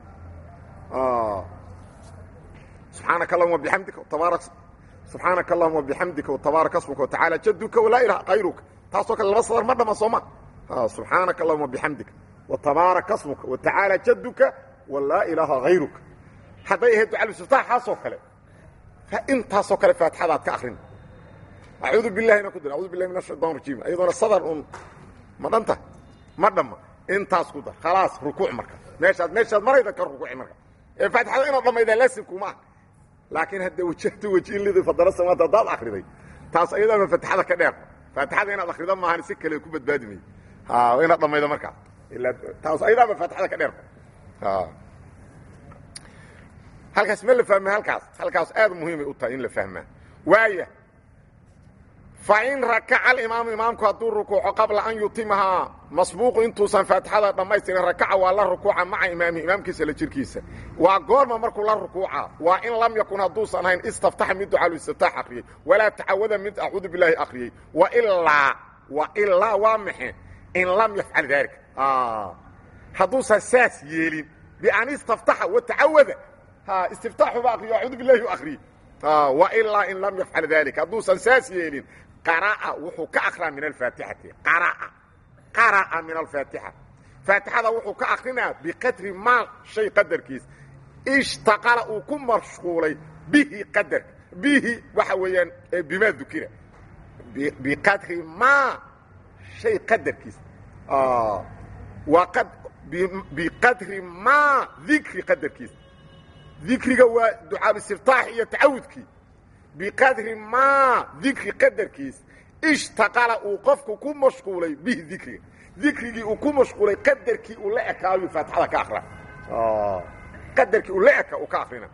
subxaanaka allahuma bixamdika tabaarak subxaanaka allahuma bixamdika watabaaraka asmuka watacaala jaduka walaa ilaha kayruka taasoo kale laba sadar ma dhama sooma subxaanaka allahuma bixamdika watabaaraka asmuka watacaala jaduka walaa ilaaha hayruka hadday ahayd ducaaluistiftaaxaasoo kale intaasoo kale faatixada aad ka akrin acuudu bilahina ku dir acudu billahi min ashaytan rajiim ayadoona sadar un ma dhanta ma dhamma intaas ku dar khalaas rukuuc marka meeshaad meeshaad marayda ka rukuuci marka ee faatixada inaad dhammaydaa laasimkuma ah laakiin hadda wajahta wajiilidi fadala samaanta haddaad akriday taas ayadaama faatixada ka dheer faatixada inaad akrida maahan si kale ku badbaadi mayo ha inaad dhammaydo markaas ilaa taas ayadaama faatixada ka dheer halkaas ma la fahma halkaas halkaas aad muhiimay u tahay in la fahmaa waaya fain rakaca alimaamu imaamku hadduu rukuuco qabla an yutimahaa masbuuqu intuusan faatixada dhammaystirin rakaca waa la rukuuca maca imaamihi imaamkiisa la jirkiisa waa goorma markuu la rukuuca waa in lam yakun hadduusan ahayn istaftaxa mid ducaaluistiftaax akhriyey walaa tacawada mid acuudu bilaahi akhriyey wailaa wailaa waa maxe in lam yafcal daalika hadduusan saas yeelin bian istaftaxa watacawada istiftaaxuba akriyo acuudu bilahi u akhriyey wailaa in lam yafcal dalika hadduusan saas yeelin qara'a wuxuu ka akraa min alfaatixati qara'a qara'a min alfaatixa faatixada wuxuu ka akrinaa biqadri maa shay qadarkiis ishtaqala uu ku mashquulay bihi qadarka bihi waxa weeyaan bimaa dukira biqadri maa shay qadarkiis waa biqadri maa dikri qadarkiis dikriga waa ducaabistiftaax iyo tacawudkii biqadri maa dikri qadarkiis ishtaqala uu qofku ku mashquulay bihi dikriga dikrigii uu ku mashquulay qadarkii uu la ekaayu faatixada ka akra qadarkii uu la eka uu ka akrina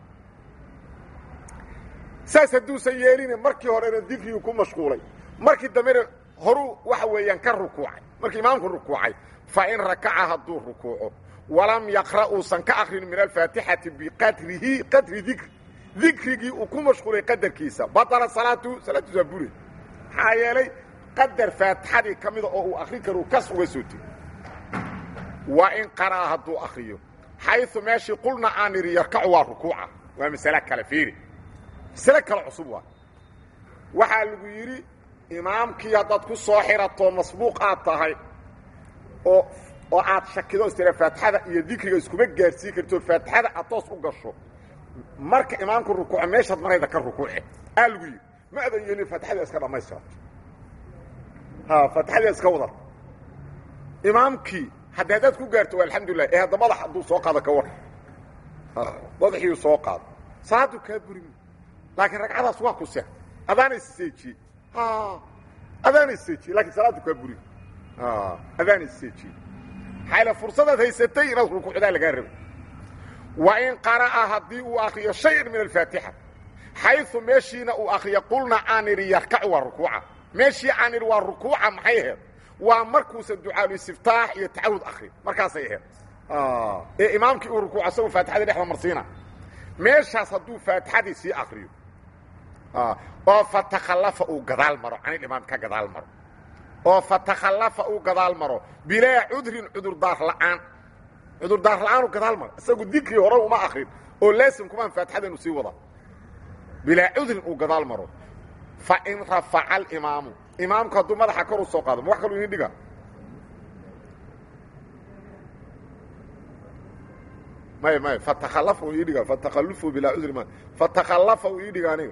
saas hadduusan yeelina markii horena dikrigii ku mashquulay markii dambena horuu waxa weeyaan ka rukuucay markii imaamku rukuucay fa in rakaca hadduu rukuuco walam yaqra' uusan ka akrin min alfaatixati biqadrihi qadri dikri dikrigii uu ku mashquulay qadarkiisa batala salaatu salaaddiis waa bure maxaa yeelay qadar faatixadii ka mida oo uu akrin karo kas uga soo tegi waa in qaraa hadduu akriyo xayu meeshii qulna aan idhi yarkacu waa rukuuca waa masale kale fiiri masale kale cusub waa waxaa lagu yidhi imaamkii haddaad ku soo xirato masbuuq aad tahay oo oo aad shakido istira faatixada iyo dikriga iskuma gaarsiin karto faatixada aad toos u gasho marka imaamku rukuuco meeshaad marayda ka rukuuce aa lagu yidhi ma adan yeelin faatixada iska dhammaystirato ha faatixada iska wadar imaamkii haddi haddaad ku gaarto waa alxamdulilah ee hadda madax hadduu soo qaado ka war madaxiiu soo qaado salaadu kaa burimi laakiin ragcadaas waa ku se adaana isseejiyey adaana isseejiyey lakiin salaadu kaa buri adaana isseejiyey maxaa fursadaad haysatay inaad rukuucdaa lagaa rabay wa in qara'a haddii uu akriyo shayan min alfaatixa xayu meeshiina uu akriyo qulna aan idhi yarkacu waa rukuuca meeshii aan idhi waa rukuuca maxay ahayd waa markuusan ducaaluistiftaax iyo tacawud akri markaasay ahayd ee imaamkii uu rukuuco asagoo faatixadii dhexda marsiina meeshaas hadduu faatixadii sii akriyo oo fatakhallafa uu gadaal maro canil imaam ka gadaal maro oo fatakhallafa uu gadaal maro bilaa cudrin cudurdaar la'aan cudurdaar la'aanu gadaal maro isagu dikrii hore uma akrin oo laasim kumaan faatixada inu sii wada bilaa cudrin uu gadaal maro fa in rafaca alimaamu imaamku hadduu madaxa kor u soo qaado ma wax kaluu idin dhiga may may fatakhallafa uu ii dhiga fatakhallufu bilaa cudri ma fatakhallafa uu ii dhiga aniga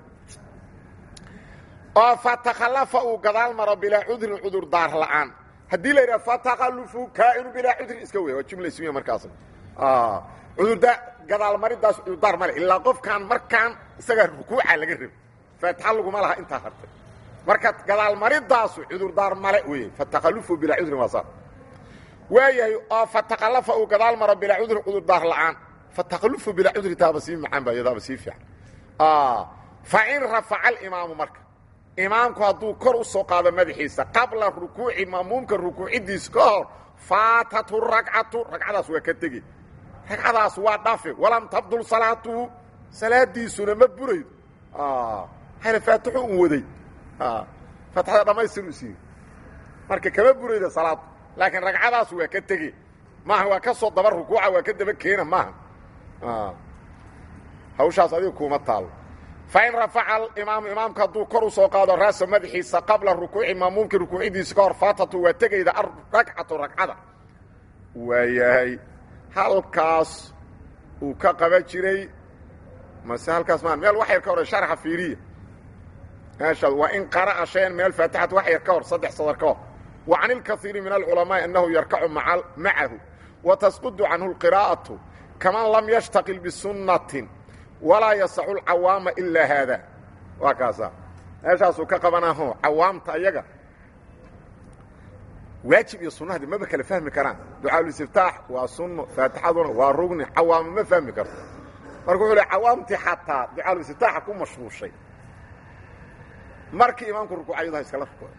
oo fatakhallafa uu gadaal maro bilaa cudrin cudurdaar la'aan haddii la yidhaha fatakhallufu kaa'inu bilaa cudrin iska weya waa jumla ismiya markaas cudurdaa gadaal maridaas cudurdaar male ilaa qofkaan markaan isagaa rukuuca laga rabi faatixa laguma laha intaa hartay marka gadaal maridaasu cudurdaar male weeye fatakhallufu bilaa cudrin waa saa waayahay oo fatakhallafa uu gadaal maro bilaa cudrin cudurdaar la'aan fatakhallufu bilaa cudri taaba sii macaan ba iyadaaba sii fiican fa in rafaca alimaamu marka imaamku hadduu kor u soo qaado madaxiisa qabla rukuuci ma'muumka rukuuciddiisa ka hor faatatu ragcatu ragcadaas waa ka tegi ragcadaas waa dhafe walam tabdul salaatuhu salaadiisuna ma buraydo hayna faatixu un waday faatixada dhammaystiru isiiyo marka kama burayda salaadu laakiin ragcadaas waa ka tegi maaha waa ka soo daba rukuuca waa ka daba keena maaha hawshaas adiga kuuma taalo fain rafaca alimaamu imaamka hadduu kor u soo qaado raasa madaxiisa qabla rukuuci maamuumkii rukuuciddiisa ka hor faatatu waa tegayda ragcatu ragcada waayahay halkaas uu ka qaban jiray mase halkaas maa meel wax yar ka hor sharxa fiiriya meesha waa in qara'a shayan min alfaatixati wax yar ka hor saddex sadar ka hor wa can ilkaiiri min alculamaa'i annahu yarkacu macahu wa tasqudu canhu lqiraa'atu kaman lam yashtaqil bisunnatin walaa yasacu lcawaama ilaa haada waa kaasa meeshaasuu ka qabanaho cawaamta ayaga waajib iyo sunahadi maba kala fahmi karaan ducaalulistiftaax waa sunno faatixaduna waa rugni cawaamo ma fahmi karto marka wuxuu le cawaamtii xataa ducaalulistiftaaxa ku mashruushay markii imaamku rukuucay yadaha iskala rukuuc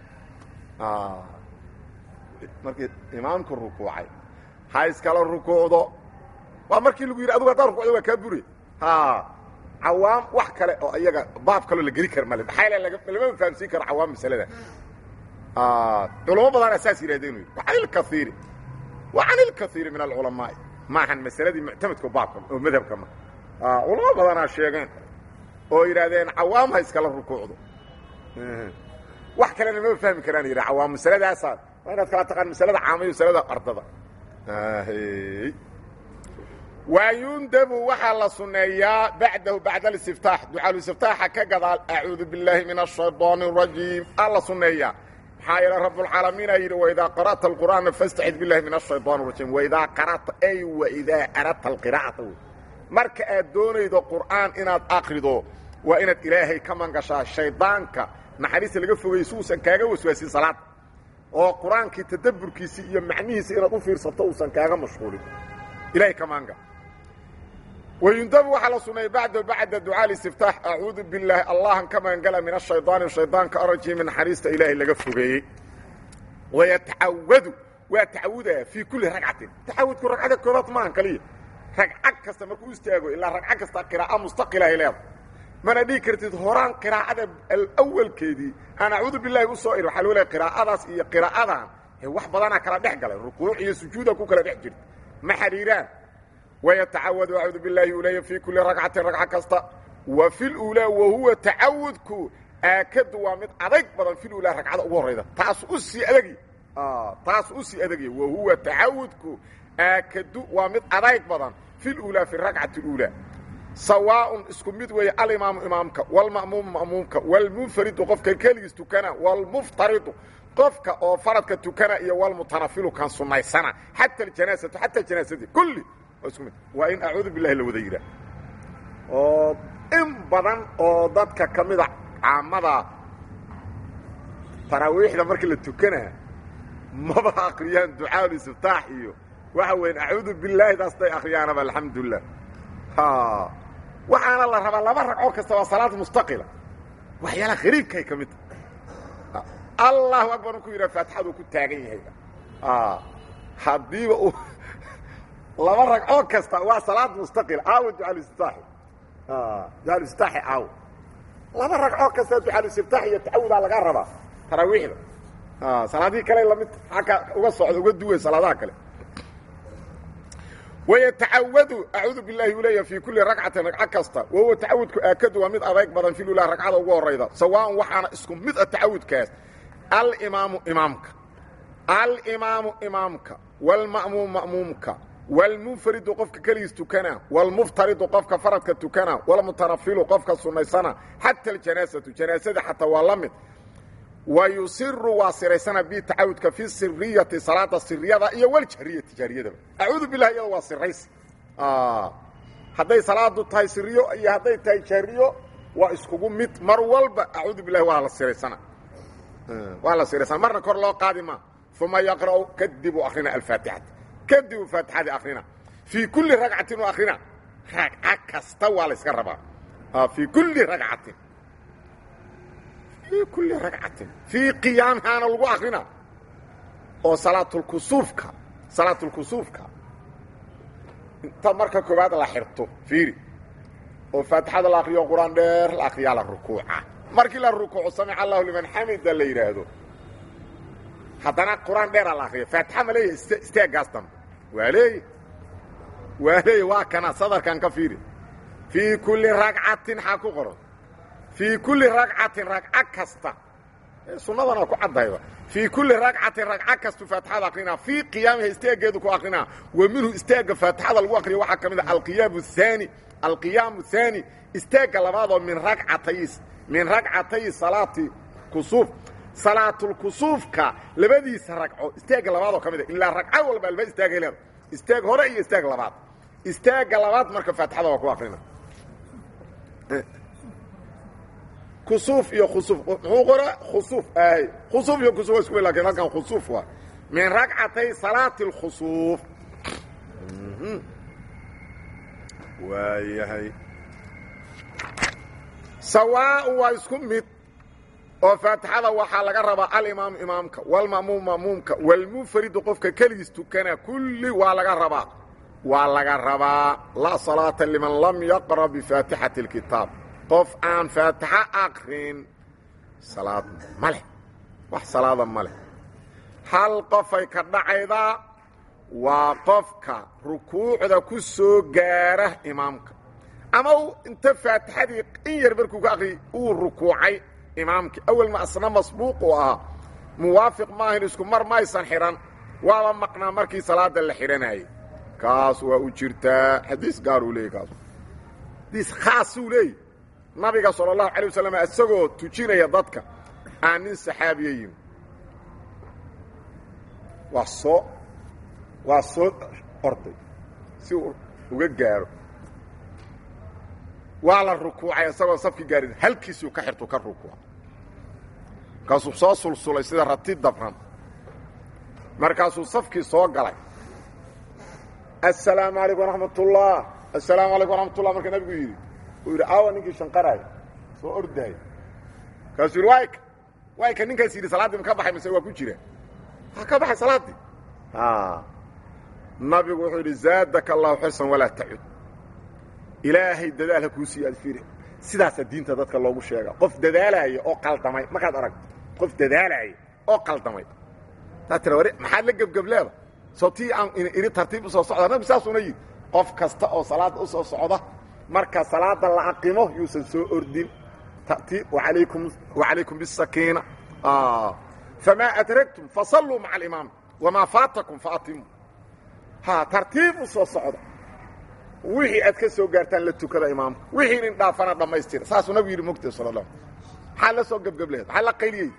markii imaamku rukuucay ha iskala rukuucdo waa markii lagu yidhi adugu haddaa rukuucdo waa kaa bure cawaam wax kale oo iyaga baab kaloo la geli kara male maxaa lama fahamsiin karo cawaam masalada culamo badana saas yidhahdeen wa can ilkaiiri wa can ilkaiiri min alculamaa'i maahan masaladii muctamadka baabka oo madhabka ma culamo badanaa sheegeen oo yidhaahdeen cawaam ha iskala rukuucdo wax kalena mama fahmi karaan yidha cawaam masaladaasaa waa inaad kala taqaan masalada caamayo masalada ardada wayundabu waxaa la suneeyaa bacdahu bacda alistiftaax ducaaluistiftaaxa ka gadaal acuudu billaahi min ashayطaan الrajiim aa la suneeyaa maxaa yeele rabbulcaalamiina yidhi waidaa qara'ta alqur'aana fastacid billahi min ashayطaan الrajiim waidaa qara'ta ay waidaa aradta alqira'ata wey marka aad doonaydo qur'aan inaad akrido waa inaad ilaahay ka mangashaa shaydaanka naxariista laga fogayay si uusan kaaga waswaasin salaada oo qur-aankii tadabburkiisii iyo macnihiisi inaad u fiirsato uusan kaaga mashquulin ilahay ka manga wayundabu waxaa la suneeyey bacda bacda ducaa listiftaax acuudu billaahi allahan ka magangala min ashaydaani shaydaanka arajiimi naxariista ilaahay laga fogeeyey wayatacawadu waa tacawudaya fii kulli ragcatin tacawudku ragcada koobaad maahan kaliya ragcad kasta markuu istaago ilaa ragcad kasta qiraa'o mustaqilahay leeda mana dhihi kartid horaan qiraa'ada alawalkeedii aan acuudu bilahi u soo iri waxaa loo leeay qiraa'adaas iyo qiraa'adan wax badanaa kala dhex galay rukuuc iyo sujuuda ku kala dhex jirta ma xidhiiraan wayatacawadu acuudu bilaahi uleeya fii kulli ragcatin ragca kasta wa fi luulaa wa huwa tacawudku aakadu waa mid adayg badan fi luulaa ragcada ugu horrayda taas u sii adagi taas u sii adagya wa huwa tacawudku aakadu waa mid adayg badan fi luulaa fi rakcati اuulaa sawaaءun isku mid weeye alimaamu imaamka wاlma'muumu ma'muumka wاlmunfaridu qofka keligiis tukana wاlmuftaridu qofka oo faradka tukana iyo wlmutanafilu kan sunaysana xata اjanaasatu xata janaasadii kulli waa isku mid waa in acuudu bilahi la wada yidhaah oo in badan oo dadka ka mida caamada taraawiixda markii la tukanaa maba akriyaan ducaa istiftaax iyo waxa weyan acuudu bilaahi daas day akriyaanaba alxamdulilah waxaana la rabaa laba ragcoo kasta waa salaad mustaqila waxyaalaha khariibkaay ka mid tahay allahu akbar markuu yidhaha faatixaduu ku taagan yahay haddiiba uu laba ragcoo kasta waa salaad mustaqila caawa ducaaluistitaaxi ducaaluistitaaxi caawa laba ragcoo kasta ducaaluistitaax iyo tacawudaa laga rabaa taraawiixda salaadihii kale lamid agga uga socda uga duway salaadaha kale wayatacawadu acuudu bilahi u leeya fii kulli ragcatin ragco kasta wahuwa tacawudku aakadu waa mid adayg badan fi lula ragcada ugu horayda sawaaءan waxaana isku mid a tacawudkaas alimaamu imaamka alimaamu imaamka wاlma'muum ma'muumka wاlmunfaridu qofka keligiis tukana wاlmuftaridu qofka faradka tukana wاlmutanafilu qofka sunaysana xata اljanaasatu janaasada xataa waa la mid wayusiru waa siraysana bi tacawudka fi siriyati salaada siriyada iyo wljahriyati jahriyadaba acuudu bilah iyada waa siraysi hadday salaadu tahay siriyo iyo hadday tahay jahriyo waa iskugu mid mar walba acuudu bilahi waa la siraysana waa la siraysana marna kor loo qaadi ma uma yaqra'u kadibu akrina alfaatixata kadibu faatixadii akrina fii kulli ragcatin u akrina ragca kasta waa la yska rabaa fii kulli ragcatin fii kulli ragcatin fii qiyaamihaana lagu akrina oo salaatulkusuufka salaatulkusuufka inta marka koowaad la xirto fiiri oo faatixada la akriyo qur-aan dheer la akriyaa la rukuuca markii la rukuuco samica allahu liman xamida la yidhaahdo haddana qur-aan dheera la akriya faatixa ma leeyahy ist isteegaas dambe waa leeya waa leeya waa kana sadarkan ka fiiri fii kulli ragcatin xaa ku qoran fii kulli ragcatin ragco kasta sunnadana ku caddayba fii kulli ragcatin ragco kastu faatixada akrinaa fii qiyaamiha isteegeedu ku akrinaa wa minhu isteega faatixada lagu akriya waxaa ka mid a alqiyaam haani alqiyaamu haani isteega labaadoo min ragcatay min ragcatay salaati kusuuf salaatulkusuufka labadiisa ragco isteega labaadoo ka mid a ilaa ragco walba alba istaagay leeda isteeg hore iyo isteeg labaad isteega labaad marka faatixada waa ku akrina kusuuf iyo khusuuf muxuu qoraa khusuuf ahay khusuuf iyo kusuuf waa isku lakin halkan khusuuf waa min ragcatay salaati اlkhusuuf waayahay sawaaء waa isku mid oo faatixada waxaa laga rabaa alimaamu imaamka wاlma'muum ma'muumka wاlmunfaridu qofka keligiis tukana kulli waa laga rabaa waa laga rabaa laa salaata liman lam yaqra bifaatixati اlkitaab qof aan faatixo akrin salaad ma leh wax salaada ma leh hal qofay ka dhacaydaa waa qofka rukuucda ku soo gaara imaamka ama inta faatixadii in yar markuu ka akriy uu rukuucay imaamkii awel ma asna masbuuq uu ahaa muwaafiq maahan isku mar maysan xidhan waaba maqnaa markii salaada la xidhanayay kaas waa u jirtaa xadiis gaaruu leeyay kaas xadiis khaasuu leeyay nabiga salى الlahu عalيه waslm isagoo tujinaya dadka aan nin saxaabiya yimi waa soo waa soo orday si uu uga gaaro waa la rukuucay isagoo safki gaarin halkiisuu ka xirtu ka rukuuca markaasuu soo sulsulay sida rati dabran markaasuu safkii soo galay aلsalaamu عalaykum وraxmat الlah aلsalaamu alaykum وraxmat الlah marka nabigu yidhi uu yidhi aawa ninkii shanqaraay soo ordaay markaasuu yidhi wayka wayka ninkaas yidhi salaaddii ma ka baxay mise waa ku jira ha ka baxay salaaddii nabigu wuxuu yidhi zaadaka allahu xirsan walaa tacud ilaahay dadaal ha kuu siiyo aad fiiri sidaasaa diinta dadka loogu sheega qof dadaalaya oo qaldamay markaad aragto qof dadaalaya oo qaldamay taa tira wari maxaad la gebgebleeda soo tii aan iri tartiib usoo socda nabigu saasuna yidhi qof kasta oo salaadda usoo socda marka salaada la aqimo yuusan soo ordin tartiib walaykum wacalaykum bisakiina famaa adragtum fasalluu maca alimaam wamaa faatakum faatimu ha tartiib usoo socda wixii aad ka soo gaartaan la tukada imaamka wixii nin dhaafana dhammaystira saasuu nabigu yidhi mogtay sal la maxaa la soo gebgebleed maxaa la qayliyey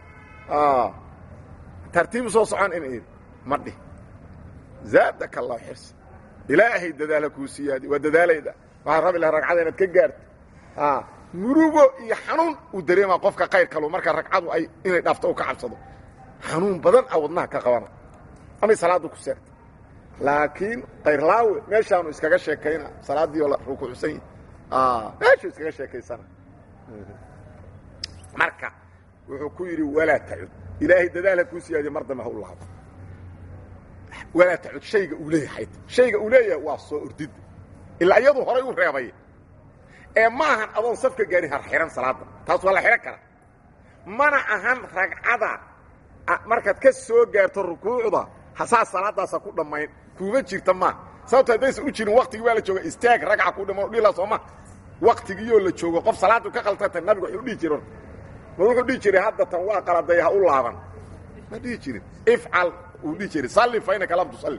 tartiib usoo socon in id ma dhih zaadaka allah xirsi ilaahay dadaala kuu siyaadi waa dadaalayda waxaad rabi laha ragcada inaad ka gaarto murugo iyo xanuun uu dareemaa qofka qayr kalu marka ragcadu ay inay dhaafto u ka cabsado xanuun badan a wadnaha ka qabana amay salaaddu ku seegta laakiin kayrlaawe meeshaanu iskaga sheekayna salaaddii oo la rukuucsan yahi meeshuu iskaga sheekaysana marka wuxuu ku yidhi walaa tacud ilaahay dadaala kuu siyaadiye mar dambe ha u laabo walaa tacud shayga uu leeyahay shayga uu leeyahay waa soo ordidda ilaa iyadu horay u reebay ee ma ahan adoon safka gaari har xihan salaadda taas waa la xidhan kara mana ahan ragcada markaad ka soo gaarto rukuucda hasaa salaadaasa ku dhammayn kuuma jirta maa sababto haddaysan u jirin waktigii waa la jooga istaag ragca ku dhiman dhila sooma waktigiioo la joogo qof salaadu ka qaltanta nabigu wuxuu dhihi jira ma wuxuu dhihi jiray hadda tan waa qaladay ha u laaban ma dhihi jirin ifcal uu dhihi jiray salli fa inaka lam tusalli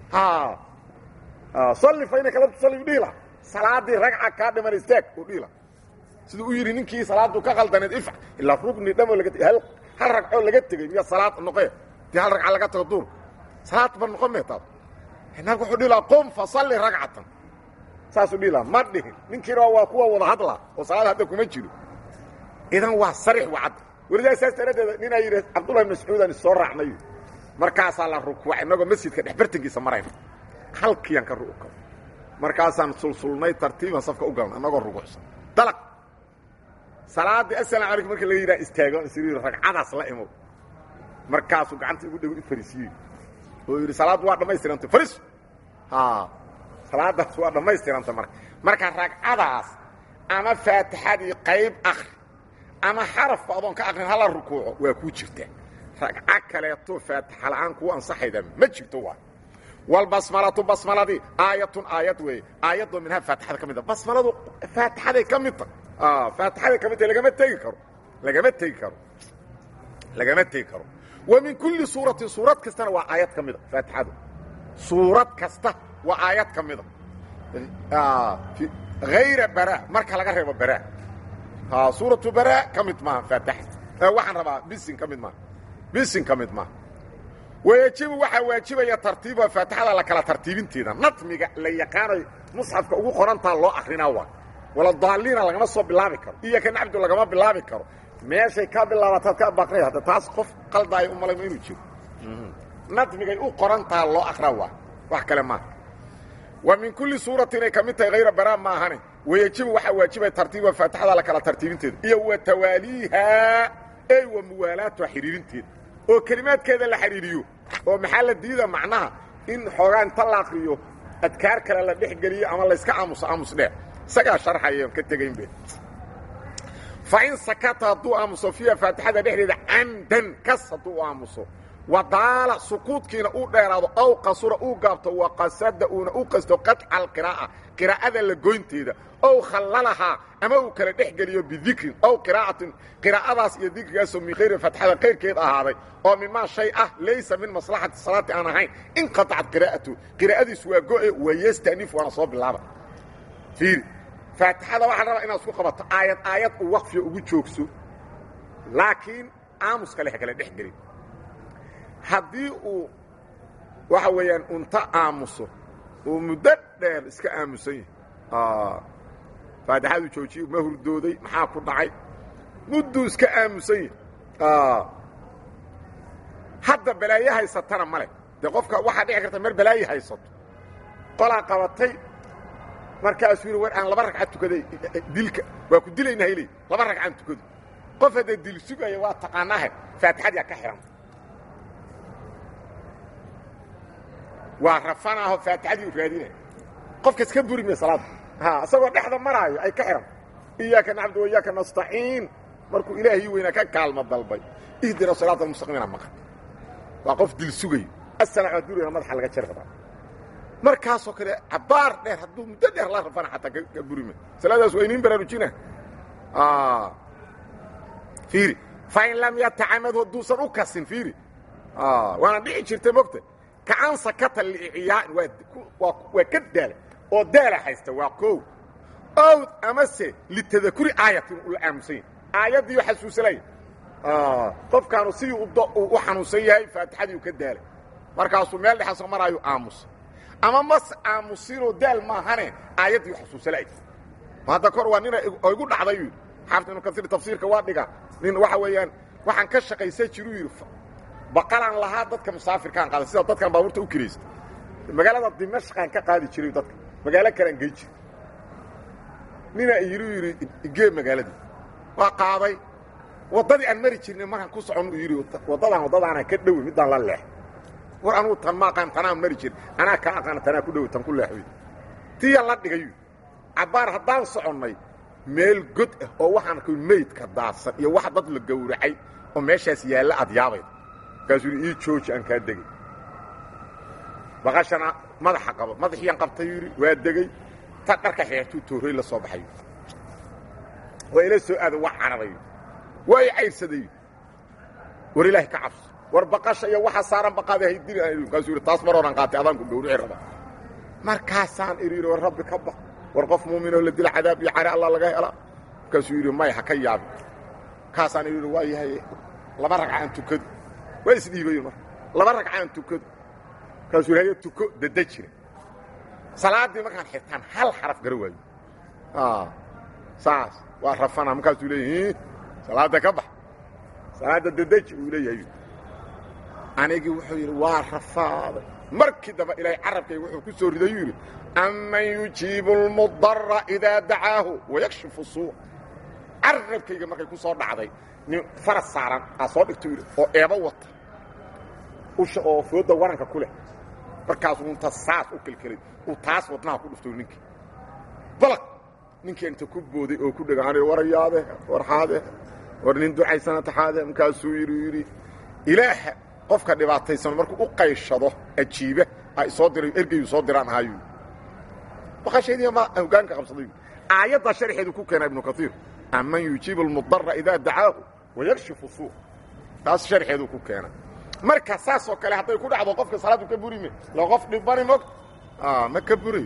salli fa inaka lam tusalli u dhihi laha salaadii ragca kaa dhiman istaag uu dhihi laha siduu u yidhi ninkii salaadu ka qaldaneed ifcal ilaa rugni dhamo laga hal hal ragcoo laga tegey miya salaad noqee dee hal ragca laga tago duur salaad ba noqon meetaad nabigu wuxuu dhihi lahaa qum fa salli ragcatan saasuu dhihi lahaa ma dhihin ninkiina waa kuwa wada hadla oo salaad hadda kuma jiro idan waa sarix wacad welidaa saas daraaddeeda ninaa yidhi cabdullahi mascuudan issoo raacnay markaasaa la rukuucay innagoo masjidka dhex bartankiisa marayna halkiiaan ka ru'ka markaasaan sulsulnay tartiiban safka u galna annagoo rukuucsan dalaq salaaddii asalamu calaykum markii laga yidhaha istaago isriir ragcadaas la imow markaasuu gacanta igu dhego i fariisiyey oo yidhi salaaddu waa dhammaystirantay fariis salaadaas waa dhammaystiranta marka marka ragcadaas ama faatixadii qayb akri ama xarafba adoon ka akrin hala rukuuco waa kuu jirtaa ragco kaleeto faatixa la'aan kuu ansaxayda ma jirto waa walbasmalatu basmaladii aayatun aayad weeye aayadoo minhaa faatixada ka mid a basmaladu faatixaday ka mid ta faatixaday ka mid ta lagama tegi karo lagama tegi karo lagama tegi karo wa min kulli suuratin suurad kastana waa aayad ka mida faatixadu suurad kasta waa aayad ka mida hayra bara marka laga reebo bara suuratu bara ka mid maaha faatixa waxaan rabaa bisin ka mid maaha bisin ka mid maaha wayajibu waxaa waajibaya tartiiba faatixada la kala tartiibinteeda natmiga la yaqaanayo musxafka ugu qorantaa loo akrinaa waa wala daaliina lagama soo bilaabi karo iyo ka nacbdu lagama bilaabi karo meeshay ka bilaabataad ka baqray hadda taas qof qaldaayo u malayma inuu jiro nadmigay u qorantaha loo akraa waa wax kale maaha wa min kulli suuratin inay ka mid tahay hayra baraa ma ahane wayajibu waxaa waajibaya tartiiba faatixada la kala tartiibinteeda iyo wa tawaaliiha ey wa muwaalaatuha xidhiirinteeda oo kelimaadkeeda la xidhiiriyo oo maxaa la diida macnaha in xoogaa inta la akriyo adkaar kale la dhex geliyo ama layska aamuso aamus dheer isagaa sharxaya ka tegaynbe fain sakata hadduu aamuso fiiha faatixada dhexdeeda camdan kas hadduu u aamuso wadaala sukuudkiina uu dheeraado aw qasura uu gaabto waqasada uuna u qasto qaطca alqiraa'a qiraa'ada la goynteeda ow khallalahaa ama uu kala dhex geliyo bidikrin ow qiraa'atin qiraa'adaas iyo dikrigaasoo min khayri fatxada kayrkeed ahaaday oo mimaa shay ah laysa min maslaxati salaati aan ahayn inqaطacat qiraa'atu qiraa'adiisu waa go'e wayasta'nif waana soo bilaaba fiiri faatixada waxaa rabaa inaad isku qabato aayad aayad uu waqfiga ugu joogso laakiin aamus kale ha kala dhex gelin haddii uu waxa weeyaan unta aamuso uu muddo dheer iska aamusan yahay faatixadu joojiye ma hurdooday maxaa ku dhacay mudduu iska aamusan yahay hadda balaaye haysatana male dee qofka waxaa dhici karta mar balaaye haysato qolaa qabatay markaasuu yidhi war aan laba ragcad tukaday dilka waa ku dilaynaa iley laba ragcaan tukado qof haddee dil sugaya waa taqaanaahe faatixadaa ka xihanta waa rafanaaho faatixadii u raadinaya qofkas ka buri maya salaada ha isagoo dhexda maraayo ay ka xihanta iyaaka nacbudu wa iyaaka nastaciin markuu ilaahii weynaa ka kaalmo dalbay ihdina siraata almustaqiimina maqan waa qof dil sugayo asalaam adduurina madaxa laga jari rabaa markaasoo kale cabaar dheer hadduu muddo dheer la rafana xataa ka burima salaadaas waa iniin baraarujina fiiri fain lam yatacamad hadduusan u kasin fiiri waana dhici jirta mogta kacan sakata liiciyaan waa ka daala oo daala haysta waa koow owd amase litadakuri aayatin ula aamusan yahay aayaddii xasuusanaya qofkaanu sidii u xanuunsan yahay faatixadii u ka daalay markaasuu meel dhexaasoo maraayu aamusa ama mas aamusinoo daal maahane aayaddii xasuusanay hadda kor waa nina igu dhacday yidhi xaafid ibnu kasiir tafsiirka waa dhiga nin waxa weeyaan waxaan ka shaqaysan jiruu yidhi baqalaan lahaa dadka musaafirkaan qaada sida dadkan baabuurta u kiraysta magaalada dimashqaan ka qaadi jiray dadka magaalo kalean gey jira nina iyiru yidhi igee magaaladii waa qaaday waddadii aan mari jirnay markaan ku socon uu yidhi waddadaan waddadaana ka dhowi middaan la leex war anugu tan ma aqaan tanaan mari jirin anaa kaa aqaana tanaa ku dhowi tan ku leexoy tiya la dhigay cabbaar haddaan soconnay meel god ah oo waxaan arkoy meydka daadsan iyo wax dad la gowracay oo meeshaas yaalla aad yaabayda markaasuu yidhi ii jooji aan kaa degay baqashana madaxa qabo madaxiian qabtay yidhi waa degey ta dharka xeertuu toorey la soo baxay waa ila soo aada waa cararayo waa i cayrsaday war ilaahay ka cabso war baqasha iyo waxa saaran baqaada haydiri markaasuu yidhi taas mar horan qaatay adaanku gawrici raba markaasaan idhi yidhi war rabbi ka baq war qof muuminoo la dila cadaab iyo care allah laga helaa markaasuu yidhi may ha ka yaabin kaasaan idhi waa yahay laba ragcaan tukado waa isdhiibayen marka laba ragcaan tukado markaasuu yidhi haya tuko dada jira salaaddii markaan xirtaan hal xaraf gara waayo saas waa rafana markaasuu leeyahy salaadda ka bax salaadda dadaji uu leeyahay anigii wuxuu yidhi waa rafaaday markii damba ilaahay carabkayga wuxuu ku soo riday yuu yidhi aman yujiibu اlmudara idaa dacaahu wayakshifu suu carabkayga markay ku soo dhacday nin faras saaran aa soo dhigto yidhi oo eebo wata usha oo fooda waranka ku leh markaasuu inta saas u kelkelay uu taas wadnaha ku dhufto ninkii balaq ninkii inta ku booday oo ku dhega warayaade war xaade war nin ducaysana taxaade markaasuu yidhi yidhi ilaaha qofka dhibaataysan markuu u qayshado ajiiba ay soo diray ergeyu soo diraan ahaayu baqashaydii ma hogaanka qabsaday aayadda sharxeedu ku keena ibnu kaiir aman yujiibu almudara idaa dacaahu wayakshifu suu taas sharxeedu ku keena marka saasoo kale hadday ku dhacdo qofka salaadu ka burime la qof dhibani mog ma ka burayo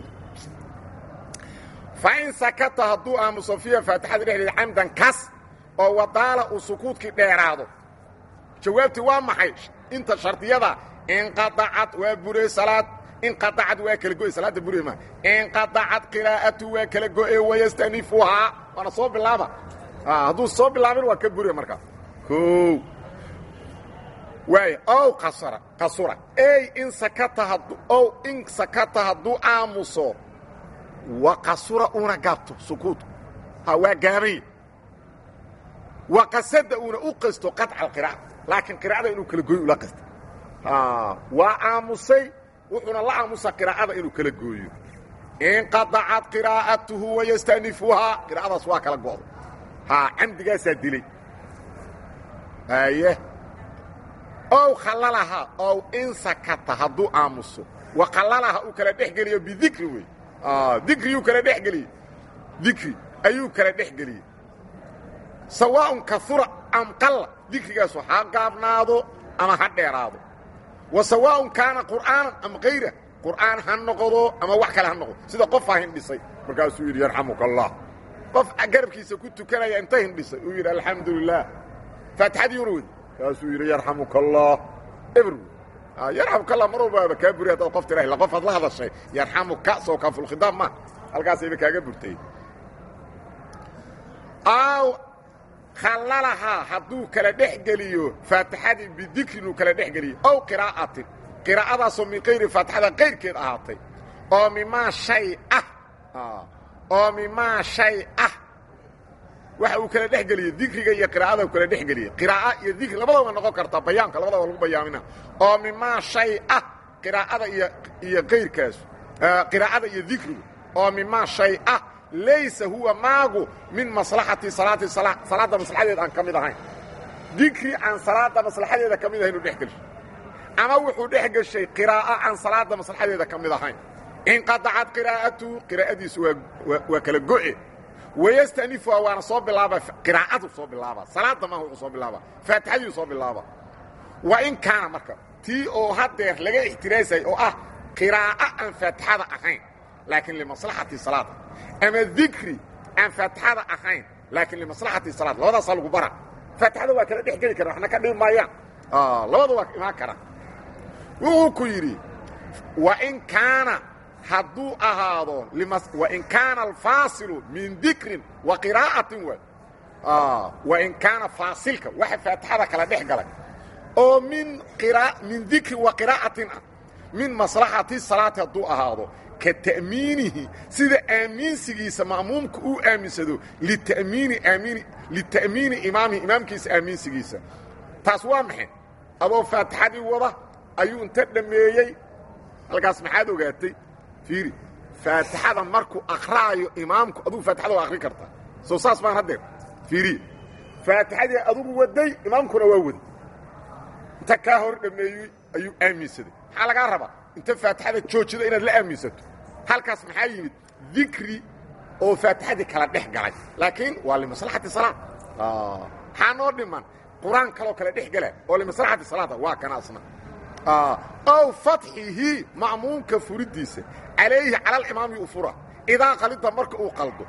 fain sakata hadduu aamuso fiiha faatixada dhexdeeda camdan kas oo wadaala uu sukuudkii dheeraado jawaabtii waa maxay inta shardiyada inqaacad waa bure salaad inqaacad waa kala go'e salaadda bure ma inqaacad qiraa'atu waa kala go'e wayastanifuhaa waana soo bilaaba hadduu soo bilaabin waa ka bure markaa o waay ow qasara qasura ey in sakata hadduu ow in sakata hadduu aamuso wa qasura una gaabto sukuudku ha waa gaabanya wa qasada uuna u qasto qaطca alqiraa'a laakiin qiraa'ada inuu kala gooyo ula qasta waa aamusay wuxuuna la aamusa qiraa'ada inuu kala gooyo inqaطacad qiraa'atuhu wayastanifuhaa qiraa'adaas waa kala go'da ha camdigaasaa dilay aye ow khallalaha ow in sakata hadduu aamuso wa khallalaha uu kala dhex geliyo bidikri wey dikriyuu kala dhex geliyey dikri ayuu kala dhex geliyey sawaaءun kaura am qalla dikrigaasu ha gaabnaado ama ha dheeraado wa sawaaءun kaana qur'aanan am kayra qur'aan ha noqdo ama wax kale ha noqdo sida qof ha hindhisay markaasuu yidhi yarxamuka allah qof garabkiisa ku tukanaya inta hindhisay uu yidhi alxamdu lilah faatixadiiuna wey kaasuu yidhi yarxamuka allah ebr yarxamuka allah mar walbaaba kaa buri haddaad qof tiraah la qof ad la hadashay yarxamuka soo kaafulkhidaab ma halkaasayba kaaga burtay aw khallalahaa hadduu kala dhex geliyo faatixadii bidikrin uu kala dhex geliyo ow qiraa'atin qiraa'adaasoo min kayri faatixada kayrkeed ahaatay oo mimaa shay ah oo mimaa shay ah waxa uu kala dhex geliyey dikriga iyo qiraa'ada uu kala dhex geliyey qiraa'a iyo dikri labadaba noqon kartaa bayaanka labadaba lagu bayaamina oo mimaa shay ah qiraa'ada iyo iyo kayrkaas qiraa'ada iyo dikrigu oo mimaa shay ah laysa huwa maagu min maslaxati salaati salaadda maslaxadeeda aan ka mid ahayn dikri aan salaadda maslaxadeeda ka mid ahayn uu dhex gelshay ama wuxuu dhex geshay qiraa'o aan salaadda maslaxadeeda ka mid ahayn inqadacad qiraa'atuhu qiraa'adiisu waa waa kala go'e wayastanifuha waana soo bilaaba qiraa'adu soo bilaaba salaadda maaha wuxuu soo bilaaba faatixadiiu soo bilaaba wa in kaana marka tii oo haddeer laga ixtiraasay oo ah qiraa'o aan faatixada ahayn laakiin limaslaxati salaad ama dikri aan faatixada ahayn laakiin limaslaxati salaad labadaasaa lagu bara faatixada waa kala dhex geli kara waxna ka dhibi maayaan labada waa imaan kara wuxuu ku yidhi wain kaana hadduu ahaado wain kaana alfaasilu min dikrin wa qiraa'atin waay wain kaana faasilka waxa faatixada kala dhex galay oo min min dikrin wa qiraa'atin ah min maslaxati salaati hadduu ahaado ka ta'miinihi sida aaminsigiisa ma'muumka uu aaminsado litamiini aamiini lita'miini imaamihi imaamkiisa aaminsigiisa taas waa maxay adoo faatixadii wada ayuu inta dhammeeyey halkaas maxaad ogaatay fiiri faatixada markuu akraayo imaamku adugu faatixada waa akrin kartaa soo saas baan haddeer fiiriye faatixadii adugu waday imaamkuna waa waday inta kaa hor dhammeeyey ayuu aaminsaday maxaa lagaa rabaa inta faatixada joojida inaad la aaminsato halkaas maxaa yimid dikri oo faatixadii kala dhex galay laakiin waa limaslaxati salaad maxaa noo dhiman qur-aan kaloo kale dhex gala oo limaslaxati salaada waa kana asna ow fatxihi ma'muumka furidiisa calayhi cala alimaami u fura idaa qalida marka uu qaldo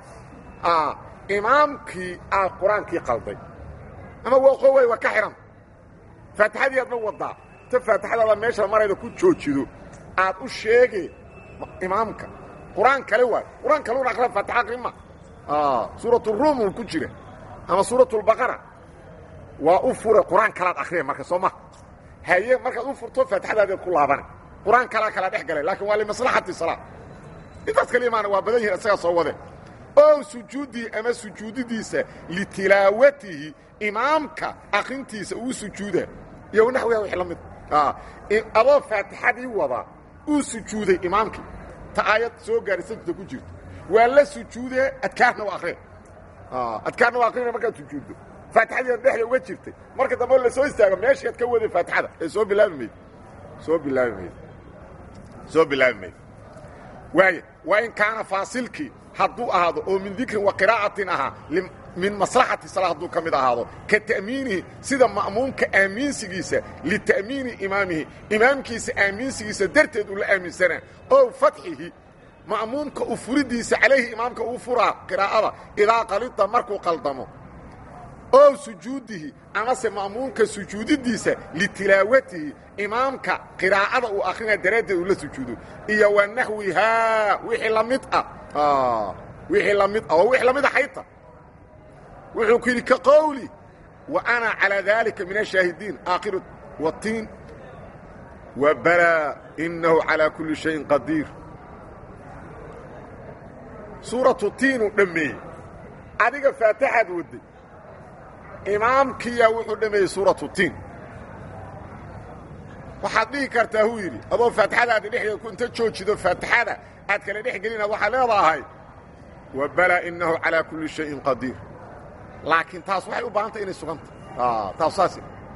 imaamkii aa qur-aankii qalday ama waqowey waa ka xidhan faatixadii aadna wadaa ta faatixadaada meesha marayda ku joojido aad u sheege imaamka qur-aan kale waay qur-aan kale un aqra faatixa aqrima suuraturuum uu ku jira ama suuratulbaqara waa u fure qur-aan kalaad akriya marka soo ma haye markaad u furto faatixadaadeed ku laabana qur-aan kalaa kala dhex galay laakiin waa limaslaxati salaa intaas kala imaana waa badan yihin isagaa soo wade ow sujuudihi ama sujuudidiisa litilaawatihi imaamka akrintiisa uu sujuuda iyo naxwiha wix la mid adoo faatixadii wada uu sujuuday imaamkii ta aayad soo gaari sajda ku jirto waa la sujuudee adkaarna waa akriya adkaarna waa akrina markaad sujuuddo faatixadii ad dhexda uga jirtay marka dambe la soo istaago meeshii ad ka waday faatixada ee soo bilaabi mayd soo bilaabi mayd soo bilaabi mayd waaya waa in kaana faasilkii hadduu ahaado oo min dikrin wa qiraa'atin ahaa min maslaxati salaa hadduu ka mid ahaado ka ta'miinihi sida ma'muumka aaminsigiisa lita'miini imaamihi imaamkiisa aaminsigiisa darteed uu la aaminsanaa ow fatxihi ma'muumka u furidiisa calayhi imaamka uu furaa qiraa'ada idaa qalida markuu qaldamo ow sujuudihi amase ma'muumka sujuudidiisa litilaawatihi imaamka qiraa'ada uu akrinaa daraaddeed uu la sujuudo iyo wa naxwihaa wixii la mid ah wixii la mid ah oo wixii la mid a xayta wuxuu ku yidhi ka qowli wa ana calىa dalika min ashaahidiin aakhiru watiin wa balaa inahu calىa kuli shayin qadiir suuratu tiinuu dhammeeyey adiga faataxaad wadday imaamkiyaa wuxuu dhameeyey suuratu tiin waxaad dhihi kartaa huu yidhi adoo faatixadaadi dhexdeeda ku inta joojido faatixada aad kala dhex gelina waxaad leedahay wa balaa inahu calىa kuli shayin qadiir laakiin taas waxay u baahantay inay suganta taas saas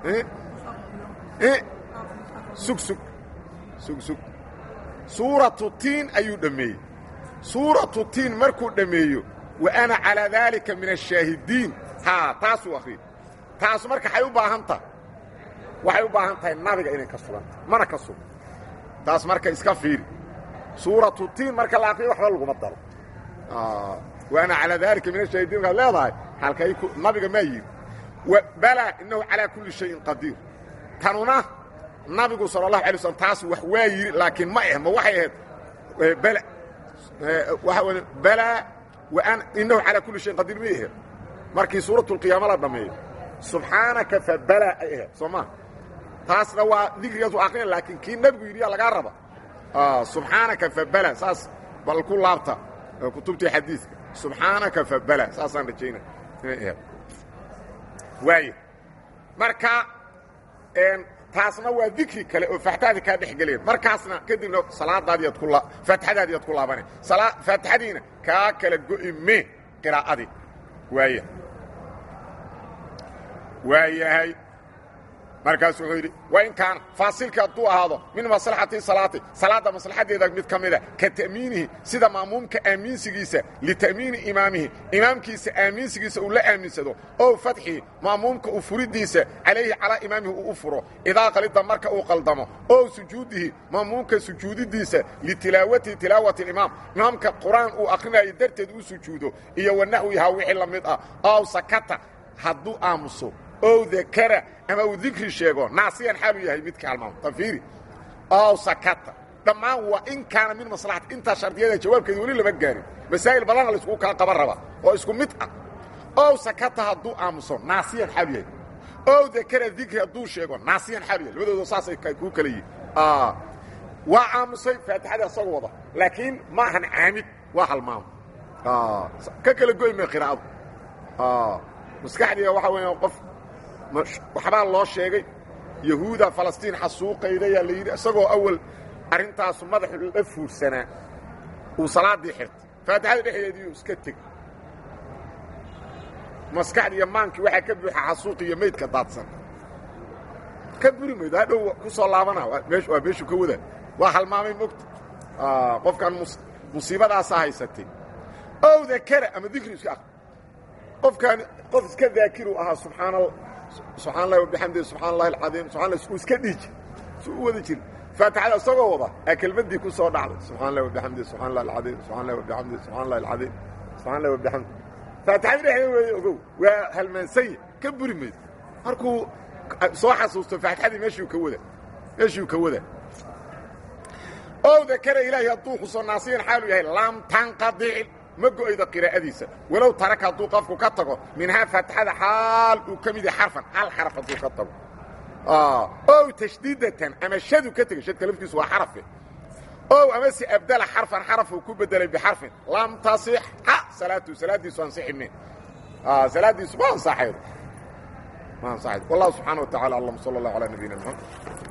sug sug sug sug suuratu tiin ayuu dhammeeyey suuratu tiin markuu dhammeeyo wa ana calaa daalika min ashaahidiin haa taasuu akhriyey taas marka waxay u baahan tahay waxay u baahan tahay nabiga inay ka suganta mana ka sugan taas marka iska fiiri suuratu tiin marka la akriyo waxba laguma daro wa ana calaa daalika min ashaahidiin markaad leedahay halkay nabiga maa yidhi balaa innahu calaa kulli shayin qadiir tanuna nabigu sala allahu alay slm taas wax waa yidhi laakiin ma eh ma waxay ahayd bala waxa w balaa waan innahu calaa kulli shayin qadiir may ahayd markii suuratu lqiyaama la dhammeeyo subxaanaka fa balaa ay ahayd soo maa taasna waa dikrigaas waa akrina laakiin kii nabigu yidhi yaa lagaa raba subxaanaka fa bala saas bal ku laabta kutubtii xadiiska subxaanaka fa bala saasaan rajaynaya waay marka taasna waa dikri kale oo faatixadii kaa dhex geleen markaasna kadibna salaadaadiiad ku faatixadaadii ad ku laabane faatixadiina kaa kala go'i me qiraa'adii waaya waa yahay markaasu wuxuu yidhi wain kaana faasilka hadduu ahaado min maslaxati salaati salaadda maslaxadeeda mid ka mida ka ta'miinihi sida maamuumka aaminsigiisa lita'miini imaamihi imaamkiisa aaminsigiisa uu la aaminsado ow fatxihi maamuumka u furidiisa calayhi calaa imaamihi uu u furo idaa qalida marka uu qaldamo ow sujuudihi maamuumka sujuudidiisa litilaawatihi tilaawati imaam imaamka qur-aan uu akhrinayo darteed uu sujuudo iyo wanaxwihaa wixii la mid ah ow sakata hadduu aamuso ow dakara ama uu dikri sheego naasiyan xaalu yahay midka halmaamo tafiiri ow sakata dhammaan waa in kaana min maslaxati intaa shardiyada jawaabkeeda weli lama gaarin masaa'il badana la iskugu kala qaban rabaa oo isku mid ah ow sakata hadduu aamuso naasiyan xaalu yahay ow dakara dikri hadduu sheego naasiyan xaalu yahay labadooda saasay kuu kala yihin waa aamusay faatixada isagoo wada laakiin ma ahan caamid waa halmaamo ka kala goy ma qiraa'adu maskaxdiga waxaa weya qof waxbaa loo sheegay yahuuda falastiin xasuuqaydayaa la yidhi isagoo awal arrintaasu madaxu la fuursanaa uu salaaddii xirtay faatixada dhexdeediiu iska tegey maskaxdi iyo maankii waxaa ka buuxa xasuuqi iyo maydka daadsan ka buri maydo hadhow ku soo laabana waa meeshuu ka wada waa halmaamay mogta qofkan musiibadaasaa haysatay ow dakara ama dikri iska aqri qofkaan qof iska daakiru ahaa subxaan subxaan allahi wabixamdihi subxaan allahi alcadiim subxan uu iska dhiiji su u wada jiri faatixada isagoo wada aa kelmaddii ku soo dhacday subxan allahi wabixamdihi subxan allahi alcadiim subxan allahi wabixamdihi subxan allahi alcadiim subxan allahi wabixamdi faatixada dhexdeeda weeye ogow waa halmaansanya ka buri maydo markuu soo xasuusto faatixadii meeshuu ka wada meeshuu ka wada ow dakara ilaahi hadduu xuso naasiyan xaalu yahay lam tanqadic ma go'aydo qiraa'adiisa walow taraka hadduu qofku ka tago minhaa faatixada xaal uu ka mid yahay xarfan hal xaraf hadduu ka tago ow tashdiidatan ama shadu ka tegey shadka laftiisu waa xarafe ow amase abdala xarfan xaraf uu ku bedelay bixarfin lam tasixa salaatu salaaddiisu ansixi min salaaddiisu ma ansaxaydo ma ansaxaydo wallahu subxaana wa tacala aclam sala allah calaa nabiyina maxamed